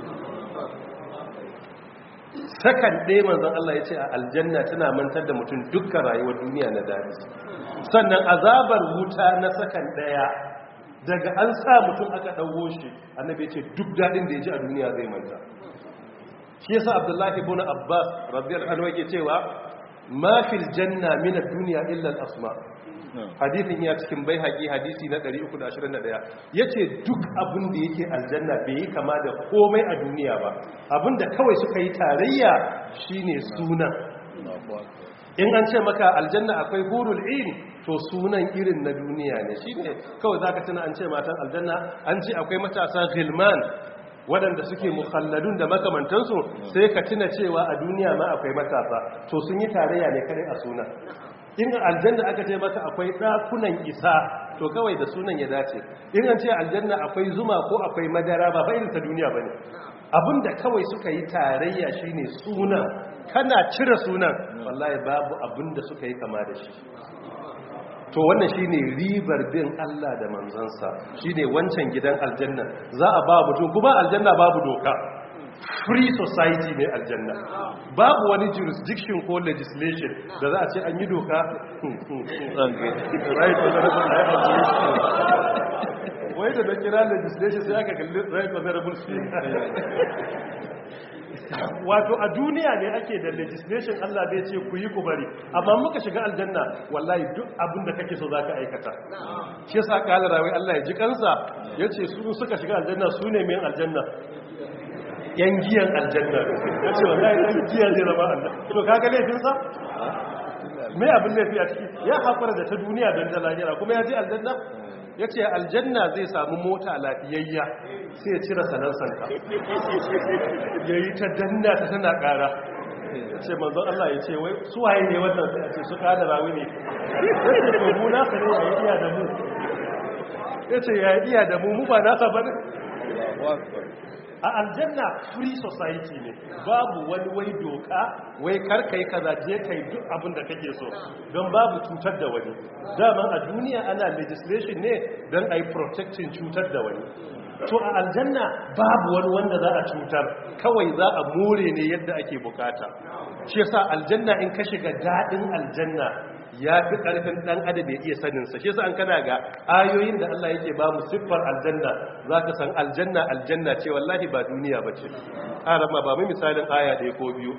sakan ɗaya manzan Allah ya ce a aljanna tana mantar da mutum dukkan rayuwar duniya na daɗi sannan azabar wuta na sakan ɗaya daga an sa mutum aka ɗauwo shi annabi ce duk daɗin da ya ji a duniya zai manta shi yasa abdullahi ibn abbas radiyallahu anhu yake cewa ma fil janna min ad-dunya illa al-asma hadithin ya cikin bai haƙi hadisi na 321 ya ce duk abin da yake aljanna bai yi kama da komai a duniya ba abin da kawai suka yi tarayya shine sunan in an ce maka aljanna akwai hurul in to sunan irin na duniya ne shine kawai zaka tuna an ce matan aljanna an ce akwai matasa gilman waɗanda suke mukhalladun da makamantansu sai ka tuna cewa a duniya ma akwai matasa to sun yi tarayya ne kare a sunan in aljanna aka ce maka akwai ɗakunan isa to kawai da sunan ya dace in an ce aljanna akwai zuma ko akwai madara ba fa ta duniya bane abinda kawai suka yi tarayya shine suna kana cire sunan wallahi babu abinda suka yi kama da shi to wannan shine ribar bin Allah da manzansa shine wancan gidan aljanna za a ba mutum kuma aljanna babu doka free society ne aljanna babu wani jurisdiction ko legislation da za a ce an yi doka right wai da na kira legislation sai aka kalli right honorable speaker wato a duniya ne ake da legislation Allah bai ce ku yi ku bari amma muka shiga aljanna wallahi duk abin da kake so zaka aikata shi yasa kala rawi Allah ya ji kansa yace su suka shiga aljanna su ne mai aljanna yan giyan aljanna ya ce wallahi yan giya zai zama Allah to kaga laifinsa me abin laifi a ciki ya haƙura da ta duniya don ta lahira kuma ya je aljanna ya ce aljanna zai samu mota lafiyayya sai ya cire sanansanka ya yi ta danna ta tana ƙara ya ce manzon Allah ya ce wai suwaye ne wannan sai a ce su ƙada rawi ne ya ce to mu nasa ne ya iya da mu ya ce ya iya da mu mu ba nasa ba ne a aljanna free society ne babu wani wai doka wai karkai kaza je kai duk abin da kake so don babu cutar da wani daman a duniya ana legislation ne don a yi protecting cutar da wani to a aljanna babu wani wanda za a cutar kawai za a more ne yadda ake bukata shi yasa aljanna in ka shiga daɗin aljanna ya fi ƙarfin ɗan adam ya iya saninsa shi yasa an kana ga ayoyin da Allah yake ba mu siffar aljanna za ka san aljanna aljanna ce wallahi ba duniya ba ce arama ba mu misalin aya ɗaya ko biyu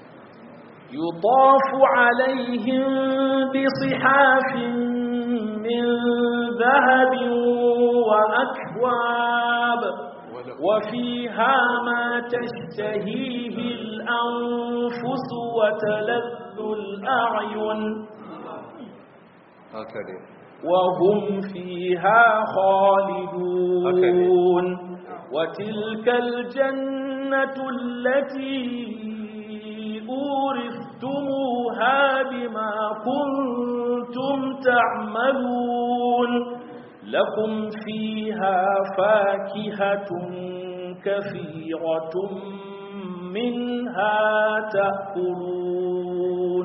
يطاف عليهم بصحاف من ذهب وأكواب وفيها ما تشتهيه الأنفس وتلذ الأعين haka وهم فيها خالدون وتلك الجنة التي أورثتموها بما كنتم تعملون لكم فيها فاكهة كثيرة منها تأكلون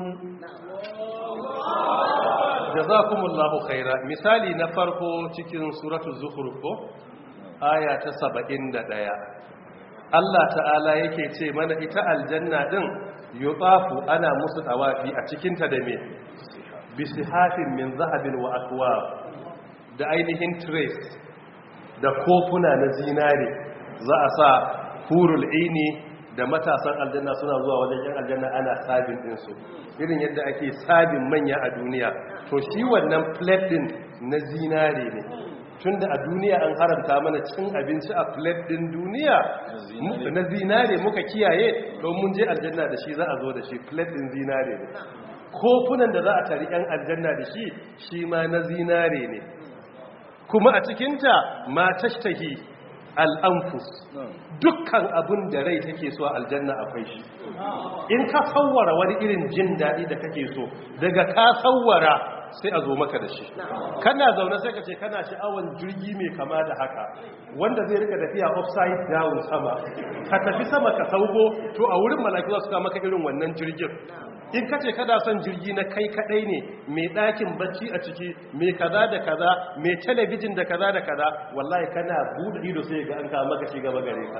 jazakumullahu khaira misali na farko cikin suratul zukhruf ko aya ta 71 Allah ta'ala yake ce mana ita aljanna din yutafu ana musu tawafi a cikin ta da me bisihafin min zahabin wa akwab da ainihin trace da kofuna na zinare za a sa hurul aini da matasan aljanna suna zuwa wajen yan aljanna ana sabin dinsu irin yadda ake sabin manya a duniya to shi wannan plate din na zinare ne tunda a duniya an haramta mana cin abinci a plate din duniya na zinare muka kiyaye don mun je aljanna da shi za a zo da shi plate din zinare ne kofunan da za a tari yan aljanna da shi shi ma na zinare ne kuma a cikinta ma tashtahi al'amfus dukkan abin da rai take so a aljanna akwai shi in ka sauwara wani irin jin daɗi da kake so daga ka sauwara sai a zo maka da shi kana zaune sai ka ce kana sha'awan jirgi mai kama da haka wanda zai rika tafiya upside down sama ka tafi sama ka sauko to a wurin malaki za su kama maka irin wannan jirgin in ka ce kada son jirgi na kai kadai ne mai ɗakin bacci a ciki mai kaza da kaza mai talabijin da kaza da kaza wallahi kana buɗe ido sai ga an kawo maka shi gaba gare ka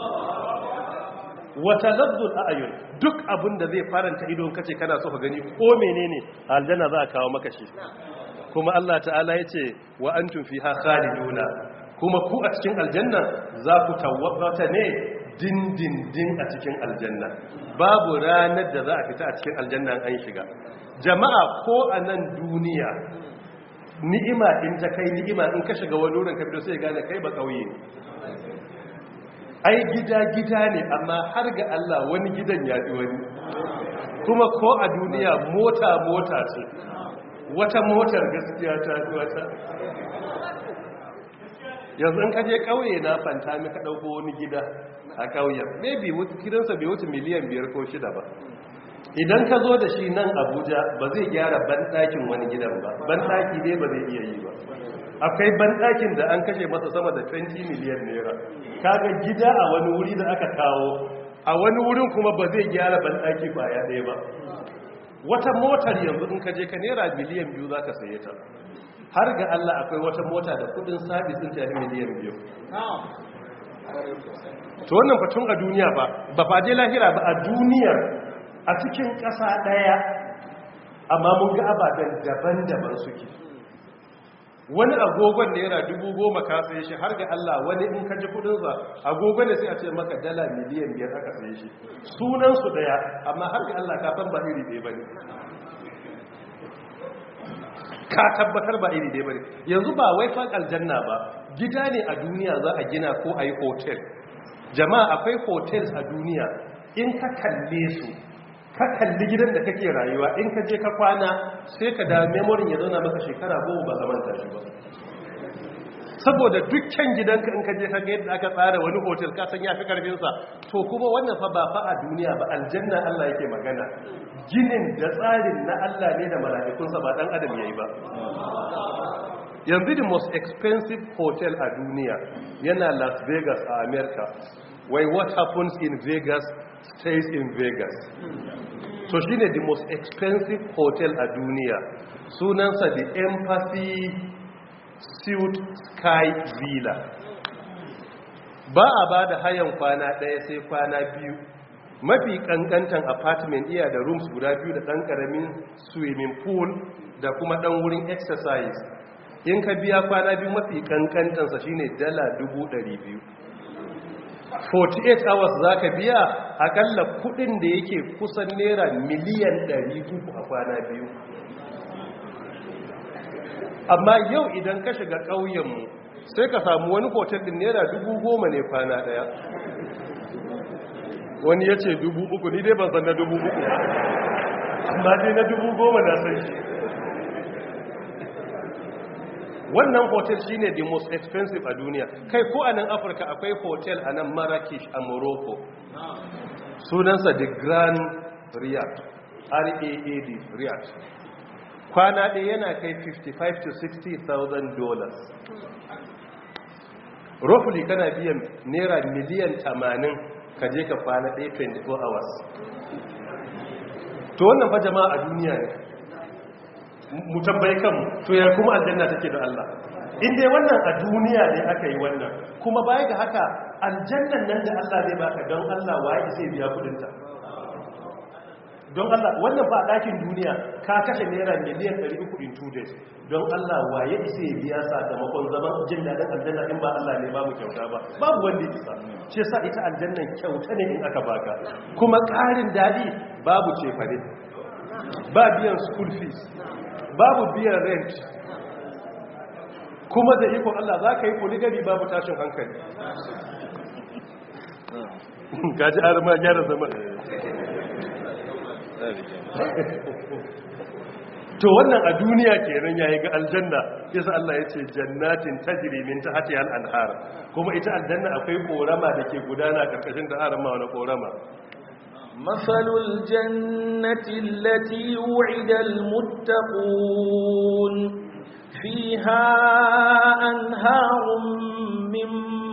wata lazzul a'yun duk abin da zai faranta ido in kace kana so ka gani ko menene aljanna za a kawo maka shi kuma Allah ta'ala yace wa antum fiha khaliduna kuma ku a cikin aljanna za ku tawwata ne dindindin a cikin aljanna babu ranar da za a fita a cikin aljanna an shiga jama'a ko a nan duniya ni'ima in ta kai ni'ima in ka shiga wani wurin ka fito sai gane kai ba kauye ne ai gida gida ne amma har ga Allah wani gidan ya fi wani kuma ko a duniya mota mota ce wata motar gaskiya ta fi wata yanzu in ka je kauye na fanta ka dauko wani gida a kauyen maybe gidansa bai wuce miliyan biyar ko shida ba idan ka zo da shi nan abuja ba zai gyara banɗakin wani gidan ba banɗaki dai ba zai iya yi ba akwai banɗakin da an kashe masa sama da 20 miliyan naira kaga gida a wani wuri da aka kawo a wani wurin kuma ba zai gyara banɗaki ya ɗaya ba wata motar yanzu in ka je ka naira miliyan biyu za ka saye ta har ga Allah akwai wata mota da kudin sabis din ta miliyan biyu to wannan fatun a duniya ba ba faje lahira ba a duniyar a cikin ƙasa ɗaya amma mun ga ababen daban-daban suke wani agogon naira dubu goma ka saye shi har ga Allah wani in ka ji kudinsa agogon ne sai a ce maka dala miliyan biyar aka saye shi sunansu ɗaya amma har ga Allah ka san ba iri ɗaya ba ne ka tabbatar ba iri ɗaya ba ne yanzu ba wai fan aljanna ba gida ne a duniya za a gina ko a yi hotel jama'a akwai hotels a duniya in ka kalle su ka kalli gidan da kake rayuwa in ka je ka kwana sai ka da memorin ya zauna maka shekara goma ba zaman tashi ba saboda dukkan gidanka in ka je ka ga yadda aka tsara wani hotel ka san yafi karfinsa to kuma wannan fa ba fa a duniya ba aljanna Allah yake magana ginin da tsarin na Allah ne da mala'ikunsa ba dan adam yayi ba yanzu the most expensive hotel a duniya yana Las Vegas a America why what happens in Vegas stays in Vegas so shine the most expensive hotel a duniya sunansa the Empathy Suite Sky Villa ba a ba da hayan kwana ɗaya sai kwana biyu mafi kankantan apartment iya da rooms guda biyu da ɗan ƙaramin swimming pool da kuma ɗan wurin exercise in ka biya kwana biyu mafi kankantansa shine dala biyu. 48 hours za ka biya akalla kudin da yake kusan naira miliyan 300 a kwana biyu amma yau idan ka shiga ƙauyenmu sai ka samu wani hotel din naira dubu goma ne kwana daya wani ya ce dubu uku ni dai ban san na dubu uku amma dai na dubu goma na san shi wannan hotel shine the most expensive a duniya kai ko a nan afirka akwai hotel a nan marrakesh a morocco sunansa the grand riyadh r-a-a-d riyadh kwana ɗaya yana kai 55 to 60,000 dollars roughly kana biyan naira miliyan 80 ka je ka kwana ɗaya 24 hours to wannan fa jama'a a duniya ne mu tambayi kanmu to ya kuma aljanna take da Allah in dai wannan a duniya ne aka yi wannan kuma baya ga haka aljannan nan da Allah zai baka don Allah waye zai biya kudinta don Allah wannan ba a ɗakin duniya ka kashe naira miliyan 300 in 2 days don Allah waye isa ya biya sakamakon zaman jin daɗin aljanna in ba Allah ne babu kyauta ba babu wanda ya isa shi yasa ita aljannan kyauta ne in aka baka kuma ƙarin daɗi babu cefane ba biyan school fees babu biyan rent kuma da ikon Allah za ka yi poligami babu tashin hankali gaji arma gyara zama to wannan a duniya kenan yayi ga aljanna yasa Allah ya ce jannatin tajri min tahtiha al-anhar kuma ita aljanna akwai korama da ke gudana karkashin da arama wani korama مثل الجنة التي وعد المتقون فيها أنهار من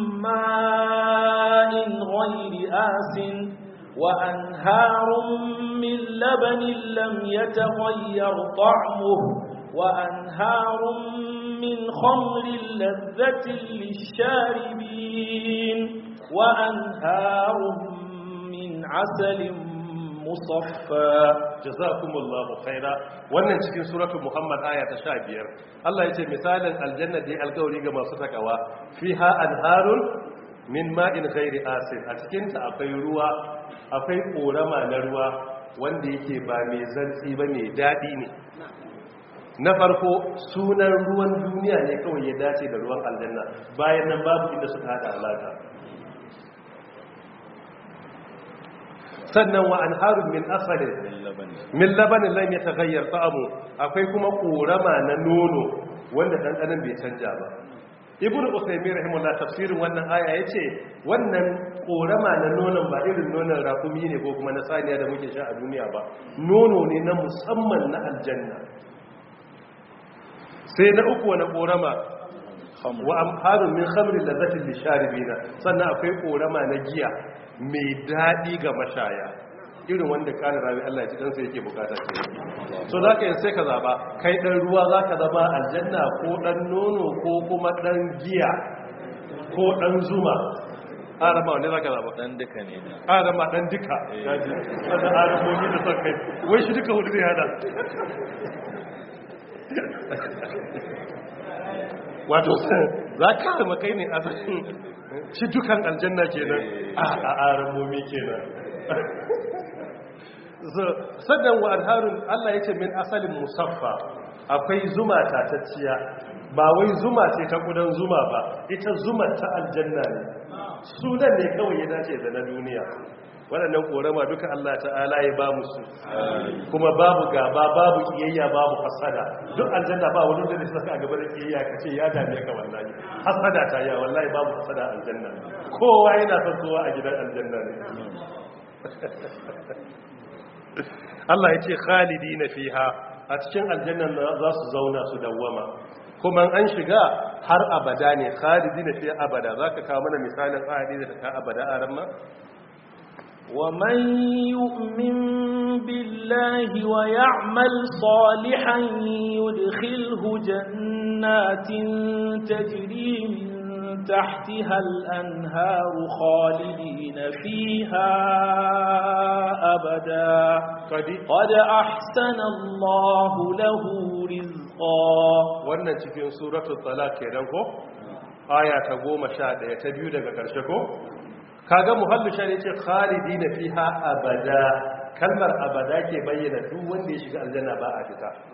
ماء غير آس وأنهار من لبن لم يتغير طعمه وأنهار من خمر لذة للشاربين وأنهار من عسل مصفى jazakumullahu khaira wannan cikin suratul muhammad aya ta 15 Allah yace misalin aljanna da alkawari ga masu takawa fiha anharun min ma'in ghairi asin a cikin ta akwai ruwa akwai korama na ruwa wanda yake ba mai zantsi ba mai dadi ne na farko sunan ruwan duniya ne kawai ya dace da ruwan aljanna bayan nan babu inda suka hada alaka sannan wa anharun min asalin min labanin lam yataghayyar ta'amu akwai kuma korama na nono wanda dandanan bai canja ba ibn usaymin rahimahullah tafsirin wannan aya yace wannan korama na nonon ba irin nonon rakumi ne ko kuma na saniya da muke sha a duniya ba nono ne na musamman na aljanna sai na uku wani korama wa amharun min khamrin lazzatin lisharibina sannan akwai korama na giya mai daɗi ga mashaya irin wanda ƙarin rami Allah ya ci ɗansa yake bukata ce so za ka yi sai ka zaɓa kai ɗan ruwa za ka zama aljanna ko ɗan nono ko kuma ɗan giya ko ɗan zuma arama wanda za ka zaɓa dan duka ne da arama ɗan duka yaji wanda aramomi da son kai wai shi duka hudu zai hada wato za ka zama kai ne a shi dukan aljanna kenan a aramomi kenan sannan wa alharun Allah ya ce min asalin musaffa akwai zuma tatacciya ba wai zuma ce ta kudan zuma ba ita zuma ta aljanna ne sunan ne kawai ya dace da na duniya waɗannan korama duka Allah ta'ala ya ba musu kuma babu gaba babu kiyayya babu hasada duk aljanna ba wani da suka a gaba da kiyayya ka ce ya dame ka wallahi hasada ta ya wallahi babu hasada a aljanna kowa yana son kowa a gidan aljanna ne Allah ya ce khalidi na fiha a cikin aljannan za su zauna su dawwama kuma an shiga har abada ne khalidi na fiha abada za ka kawo mana misalin khalidi da ta abada a ramma ومن يؤمن بالله ويعمل صالحا يدخله جنات تجري من تحتها الأنهار خالدين فيها أبدا قد أحسن الله له رزقا wannan cikin suratul talaq kenan ko aya ta 11 ta biyu daga karshe ko kaga muhallu shari ce khalidina fiha abada kalmar abada ke bayyana duk wanda ya shiga aljanna ba a fita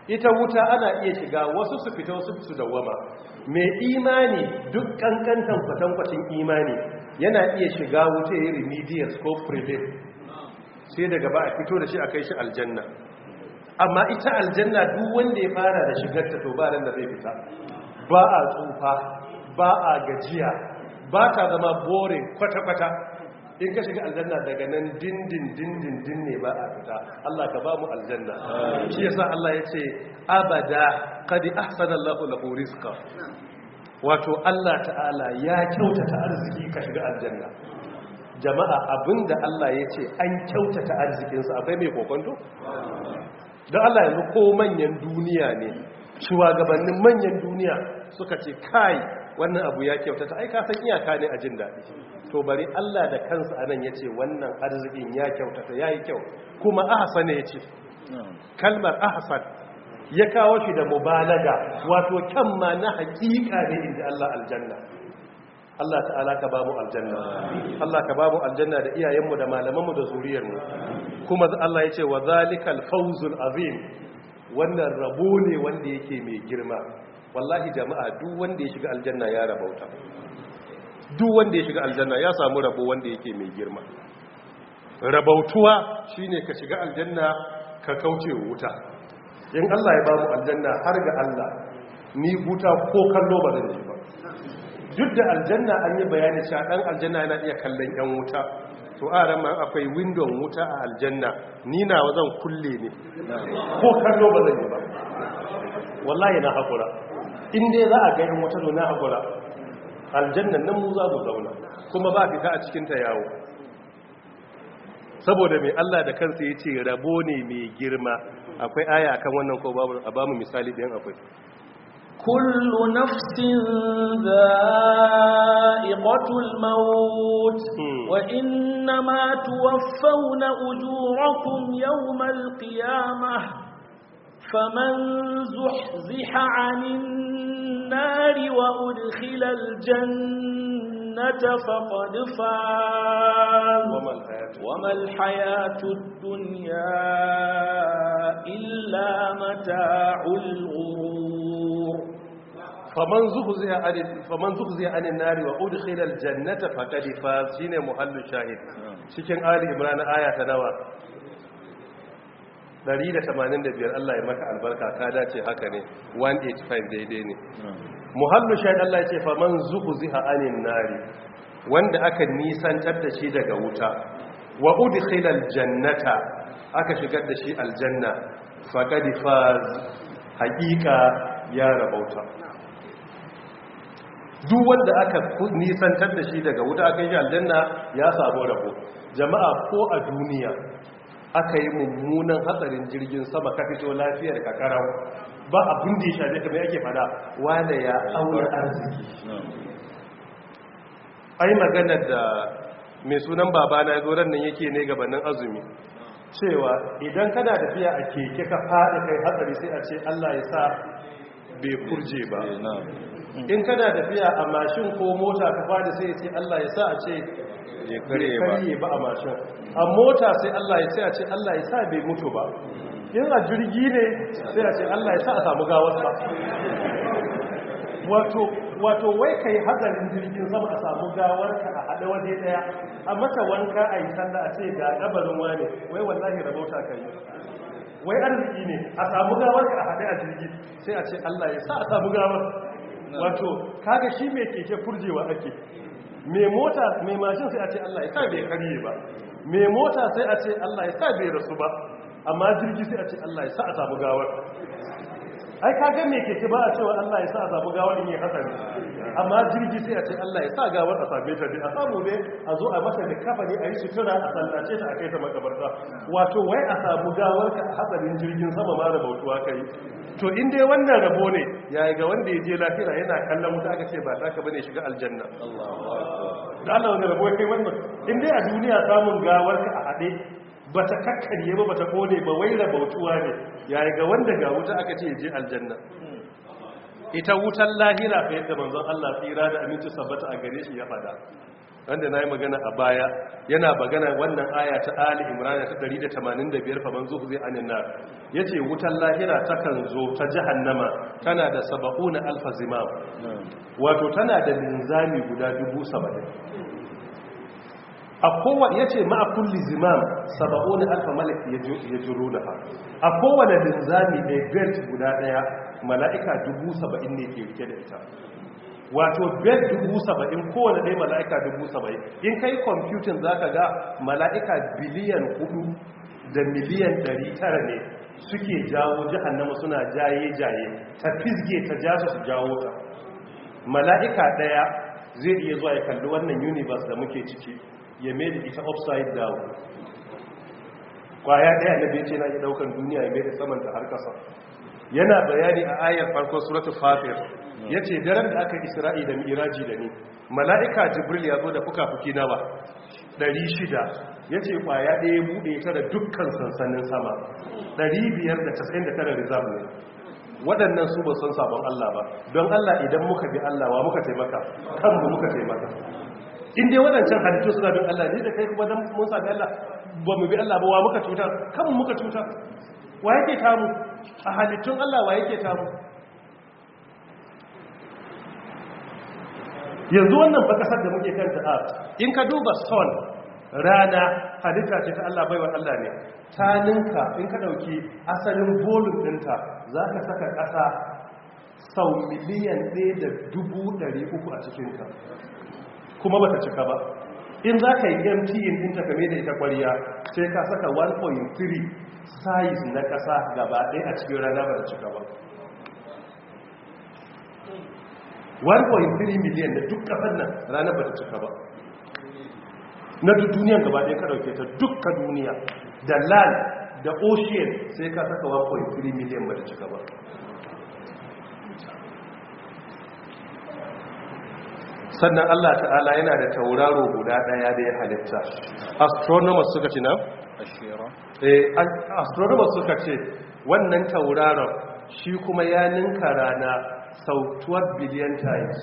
ita wuta ana iya shiga wasu su fita wasu su dawama mai imani duk kankantan kwatankwacin imani yana iya shiga wuta ya remedials ko prevail sai daga ba a fito da shi a kai shi aljanna amma ita aljanna duk wanda ya fara da shigarta to ba ran da zai fita ba a tsufa ba a gajiya ba ta zama boring kwata-kwata in ka shiga aljanna daga nan dindin dindin din ne ba a fita Allah ka ba mu aljanna shi yasa Allah ya ce abada qad ahsana Allahu lahu rizqa wato Allah ta'ala ya kyautata arziki ka shiga aljanna jama'a abinda Allah ya ce an kyautata arzikinsa akwai mai kokonto don Allah yanzu ko manyan duniya ne shugabannin manyan duniya suka ce kai wannan abu ya kyautata ai ka san iyaka ne a jin daɗi to bari Allah da kansa anan ya ce wannan arzikin ya kyautata ya yi kyau kuma ahsan ya ce kalmar ahsan ya kawo shi da mubalaga wato kyan ma na hakika ne inda Allah aljanna Allah ta'ala ka bamu aljanna Allah ka bamu aljanna da iyayenmu da malamanmu da zuriyarmu kuma Allah ya ce wa zalikal fawzul azim wannan rabo ne wanda yake mai girma wallahi jama'a duk wanda ya shiga aljanna ya rabauta duk wanda ya shiga aljanna ya samu rabo wanda yake mai girma rabautuwa shine ka shiga aljanna ka kauce wuta in Allah ya bamu aljanna har ga Allah ni wuta ko kallo ba zan ji ba duk da aljanna an yi bayani cewa dan aljanna yana iya kallon yan wuta to a ran ma akwai window wuta a aljanna ni na zan kulle ne ko kallo ba zan yi ba wallahi na hakura in dai za a ga yan wuta to na hakura aljannan nan mu za mu zauna kuma ba fita a cikin ta yawo saboda mai Allah da kansa ya ce rabo ne mai girma akwai aya akan wannan ko babu a bamu misali ɗayan akwai كل نفس ذائقة الموت وإنما توفون أجوركم يوم القيامة فمن زحزح عن النار وأدخل الجنة فقد فاز وما الحياة وما الحياة الدنيا إلا متاع الغرور faman zuhziya anil faman zuhziya anil nari wa udkhila aljannata faqad faz shine muhallu shahid cikin ali imran aya ta nawa 185 Allah ya maka albarka ka dace haka ne 185 daidai ne muhallu shahid Allah ya ce faman zuhziha anil nari wanda aka nisantar da shi daga wuta wa udkhila aljannata aka shigar da shi aljanna faqad faz haqiqa ya rabauta duk wanda aka nisantar da shi daga wuta aka yi aljanna ya samu rabo jama'a ko a duniya aka yi mummunan hatsarin jirgin sama ka fito lafiyar kakarau ba abin da ya shaje kamar yake fada wane ya aure arziki ai maganar da mai sunan babana ya zo ran nan yake ne gabanin azumi cewa idan kana tafiya a keke ka faɗi kai hatsari sai a ce Allah ya sa bai kurje ba in kana tafiya a mashin ko mota ka fadi sai ce Allah ya sa a ce ya karye ba a mashin a mota sai Allah ya ce a ce Allah ya sa bai mutu ba in a jirgi ne sai a ce Allah ya sa a samu gawarsa wato wato wai kai hadarin jirgin sama a samu gawarka a hada waje daya a mata wanka a yi sallah a ce ga kabarin wane wai wallahi rabauta kai wai arziki ne a samu gawarka a hada a jirgi sai a ce Allah ya sa a samu gawar wato kaga shi mai keke furjewa ake mai mota mai mashin sai a ce Allah ya sa bai karye ba mai mota sai a ce Allah ya sa bai rasu ba amma jirgi sai a ce Allah ya sa a samu gawar ai kaga mai keke ba a cewa Allah ya sa a samu gawar in yi hatsari amma jirgi sai a ce Allah ya sa gawar a same ta dai a samu ne a zo a masa da kafa ne a yi sutura a sallace ta a kai ta makabarta wato wai a samu gawar ka a hatsarin jirgin sama ma da bautuwa kai to in dai wannan rabo ne yayi ga wanda ya je lafiya yana kallon wuta aka ce ba ta ka bane shiga aljanna da Allah wani rabo kai wannan in dai a duniya samun gawar ka a hade bata kakkarye ba bata kone ba wai rabautuwa ne yayi ga wanda ga wuta aka ce je aljanna ita wutan lahira fa yadda manzon Allah tsira da aminci sabbata a gare shi ya fada wanda na yi magana a baya yana magana wannan aya ta ali imrana ta 185 fa manzo zai anin nar yace wutar lahira takan zo ta jahannama tana da 70 alfa zimam wato tana da linzami guda 70 a kowane ya ce ma'a kulli zimam saba'o na alfa malaki ya jiro da ha a kowane linzami mai belt guda daya mala'ika dubu saba'in ne ke rike da ita wato belt dubu saba'in kowane ɗaya mala'ika dubu saba'in in kai kwamfutin za ka ga mala'ika biliyan hudu da miliyan ɗari tara ne suke jawo jihannama suna jaye-jaye ta fisge ta jasa su jawo ta mala'ika ɗaya zai iya zuwa ya kalli wannan universe da muke ciki ya mai da ita upside down kwaya daya na bece na iya daukan duniya ya mai da samanta har kasa yana bayani a ayar farkon suratul fatir yace daren da aka isra'i da miraji da ni mala'ika jibril ya zo da fuka-fuki nawa 600 yace kwaya daya bude ta da dukkan sansanin sama 599 reserve ne waɗannan su ba san sabon Allah ba don Allah idan muka bi Allah wa muka taimaka kanmu muka taimaka in dai waɗancan halittu suna bin Allah ne da kai kuma dan mun sami Allah ba mu bi Allah ba wa muka cuta kanmu muka cuta wa yake tamu a halittun Allah wa yake tamu yanzu wannan ba kasar da muke kanta a in ka duba son rana halitta ce ta Allah baiwa Allah ne ta ninka in ka dauki asalin bolin dinta za ka saka ƙasa sau miliyan ɗaya da dubu ɗari uku a cikinta kuma bata cika ba in za ka yi mt in ɗinta kame da ita kwariya sai ka saka 1.3 size na ƙasa gaba ɗaya a cikin rana ba ta cika ba 1.3 miliyan da duk ƙasar nan rana ba ta cika ba na duk duniyan gaba ɗaya ka ɗauke ta dukka duniya da land da ocean sai ka saka 1.3 miliyan ba ta cika ba sannan Allah ta'ala yana da tauraro guda daya da ya halitta astronomers suka ce na? eh astronomers suka ce wannan tauraron shi kuma ya ninka rana sau 12 billion times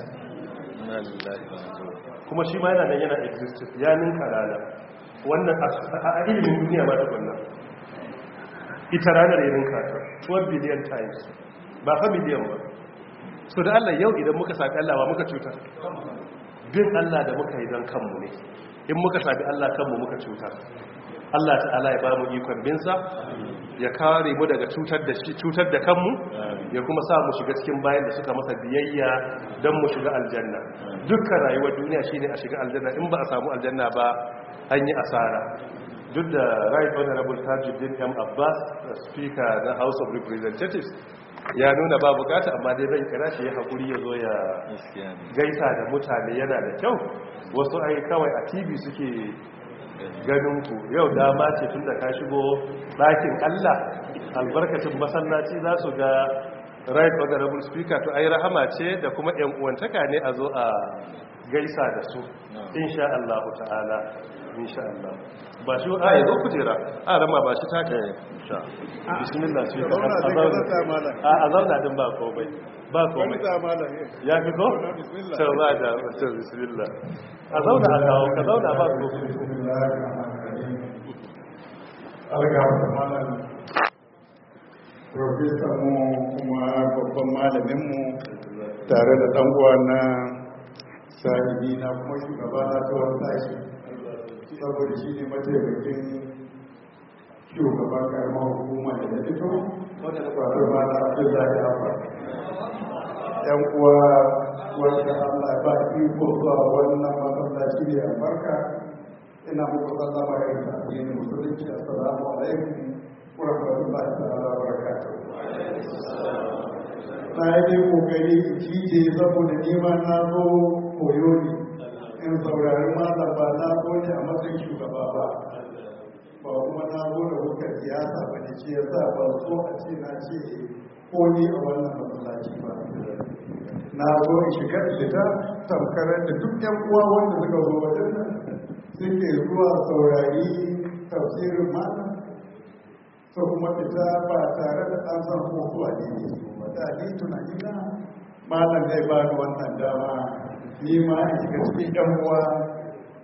kuma shi ma yana nan yana existed ya ninka rana wannan a ilimin duniya ma tukunna ita ranar ya ninka ta 12 billion times ba fa biliyan ba so da Allah yau idan muka sami Allah wa muka cutar bin Allah da muka yi don kanmu ne in muka sami Allah kanmu muka cutar Allah ta'ala ya ba mu ikon binsa ya kare mu daga cutar da shi cutar da kanmu ya kuma sa mu shiga cikin bayan da suka masa biyayya don mu shiga aljanna dukkan rayuwar duniya shine a shiga aljanna in ba a samu aljanna ba an yi asara duk da right honorable tajuddin m abbas speaker na house of representatives ya nuna ba bukata amma dai zan kira shi ya haƙuri ya zo ya gaisa da mutane yana da kyau wasu ai kawai a tv suke ganin ku yau dama ce tun da ka shigo ɗakin allah albarkacin masallaci za su ga right honorable speaker to ai rahama ce da kuma yan uwantaka ne a zo a gaisa da su insha Allah ta'ala insha Allah ba shi a yanzu kujera a rama ba shi taka sha bismillah shi ka a zauna din ba komai ba komai ya fi ko? to ba da mutum bismillah a zauna a kawo ka zauna ba komai Profesa mu kuma babban malaminmu tare da ɗan'uwa na sahibi na kuma shugaba na tsawon sashi saboda shi ne mataimakin shugaban karamar hukuma da na fito wato ba na abdullahi afa yan uwa wanda allah ba iko zuwa wannan masallaci ne albarka ina muku sallama ya yi addinin musulunci assalamu alaikum wa rahmatullahi ta'ala wa barakatuh na yi kokari in cije saboda nima na zo koyo ne in saurari malam ba na zo ne a matsayin shugaba ba ba kuma na zo da hukar siyasa ba ne ce yasa ba so a ce na ce ko ni a wannan masallaci ba na zo in shiga in fita tamkarar da duk yan uwa wanda suka zo wajen nan suke zuwa saurari tafsirin malam so kuma fita ba tare da an san ko zuwa ne ne ba da ni tunani na malam zai ba ni wannan dama ni ma in shiga cikin yan uwa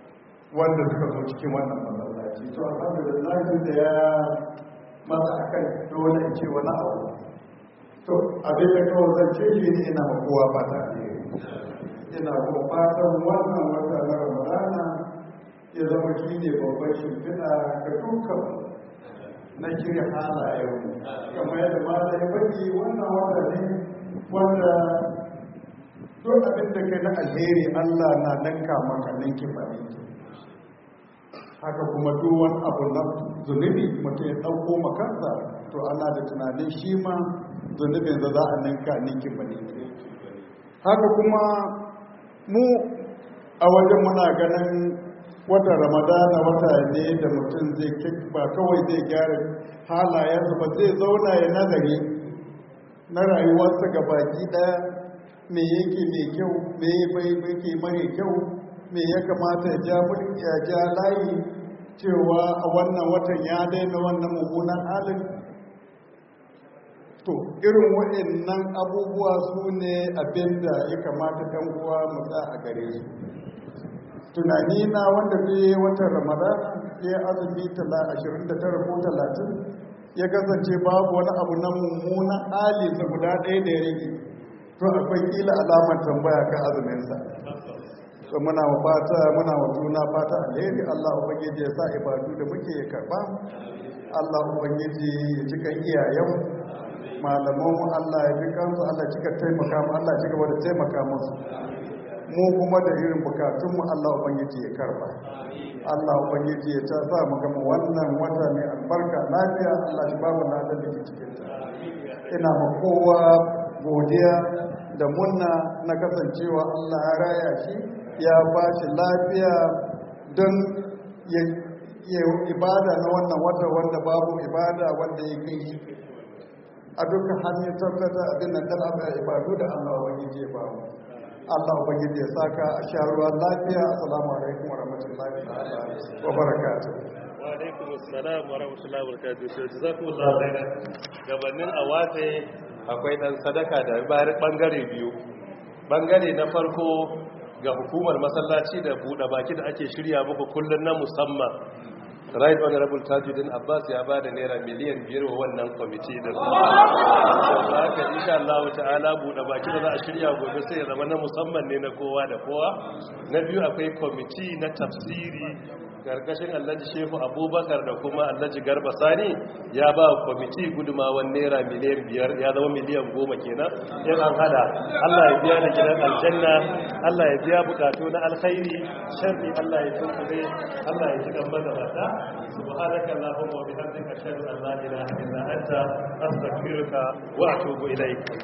wanda suka zo cikin wannan masallaci to alhamdulillah da ya masa akan dole in ce wani abu to abin da kawai zance shi ne ina ma kowa fata alheri ina kuma fatan wannan wata na ramadana ya zama shi ne babban shimfiɗa ga dukkan na shirya halayen kamar yadda mata ya faɗi wannan wata ne wanda duk abin da kai na alheri allah na nanka maka ninki ba haka kuma duk wani abu na zunubi mutum ya ɗauko makansa to ana da tunanin shi ma zunubin da za a ninka ninki ba haka kuma mu a wajen muna ganin wata ramadana wata ne da mutum zai ba kawai zai gyara halayensa ba zai zauna ya nazari na rayuwarsa ga baki daya me yake mai kyau me bai yake mare kyau me ya kamata ya ja mulki ya ja layi cewa a wannan watan ya daina wannan mummunan halin to irin waɗannan abubuwa su ne abinda ya kamata ɗan uwa mu a gare su tunani na wanda zai watan ramadana ya azumi 29 ko 30 ya kasance babu wani abu na mummunan hali sa guda ɗaya da ya rage to akwai kila alamar tambaya kan azuminsa to muna wa fata muna wa juna fata alheri Allah ubangiji ya sa ibadu da muke ya karba Allah ubangiji ya cika iyayen malaman mu Allah ya cika su Allah ya cika taimaka mu Allah ya cika wanda taimaka musu mu kuma da irin bukatun mu Allah ubangiji ya karba Allah ubangiji ya ta sa mu gama wannan wata mai albarka lafiya Allah shi ba mu ladan da ke cikin ta ina ma kowa godiya da munna na kasancewa Allah ya raya shi ya ba shi lafiya don ya ibada na wannan wata wanda babu ibada wanda ya kai shi a dukkan hanyar tabbata abin nan dan abin ibadu da Allah ubangiji ya ba mu Allah ubangiji ya saka a sha ruwan lafiya assalamu alaikum wa rahmatullahi wa barakatuh wa alaikum assalam wa rahmatullahi wa barakatuh to jazakumullahu khairan gabanin awate akwai dan sadaka da bayar bangare biyu bangare na farko ga hukumar masallaci da buɗe baki da ake shirya muku kullun na musamman right honorable tajuddin abbas ya ba da naira miliyan biyar wa wannan kwamiti da su haka insha Allah ta'ala buɗe baki da za a shirya gobe sai ya zama na musamman ne na kowa da kowa na biyu akwai kwamiti na tafsiri karkashin allaji shehu abubakar da kuma allaji garba sani ya ba kwamiti gudumawan naira miliyan biyar ya zama miliyan goma kenan in an hada allah ya biya da gidan aljanna allah ya biya bukatu na alkhairi sharri allah ya tunkure allah ya ji gamba da mata subhanaka allahumma wa bihamdika ashhadu an la ilaha illa anta astaghfiruka wa atubu ilaik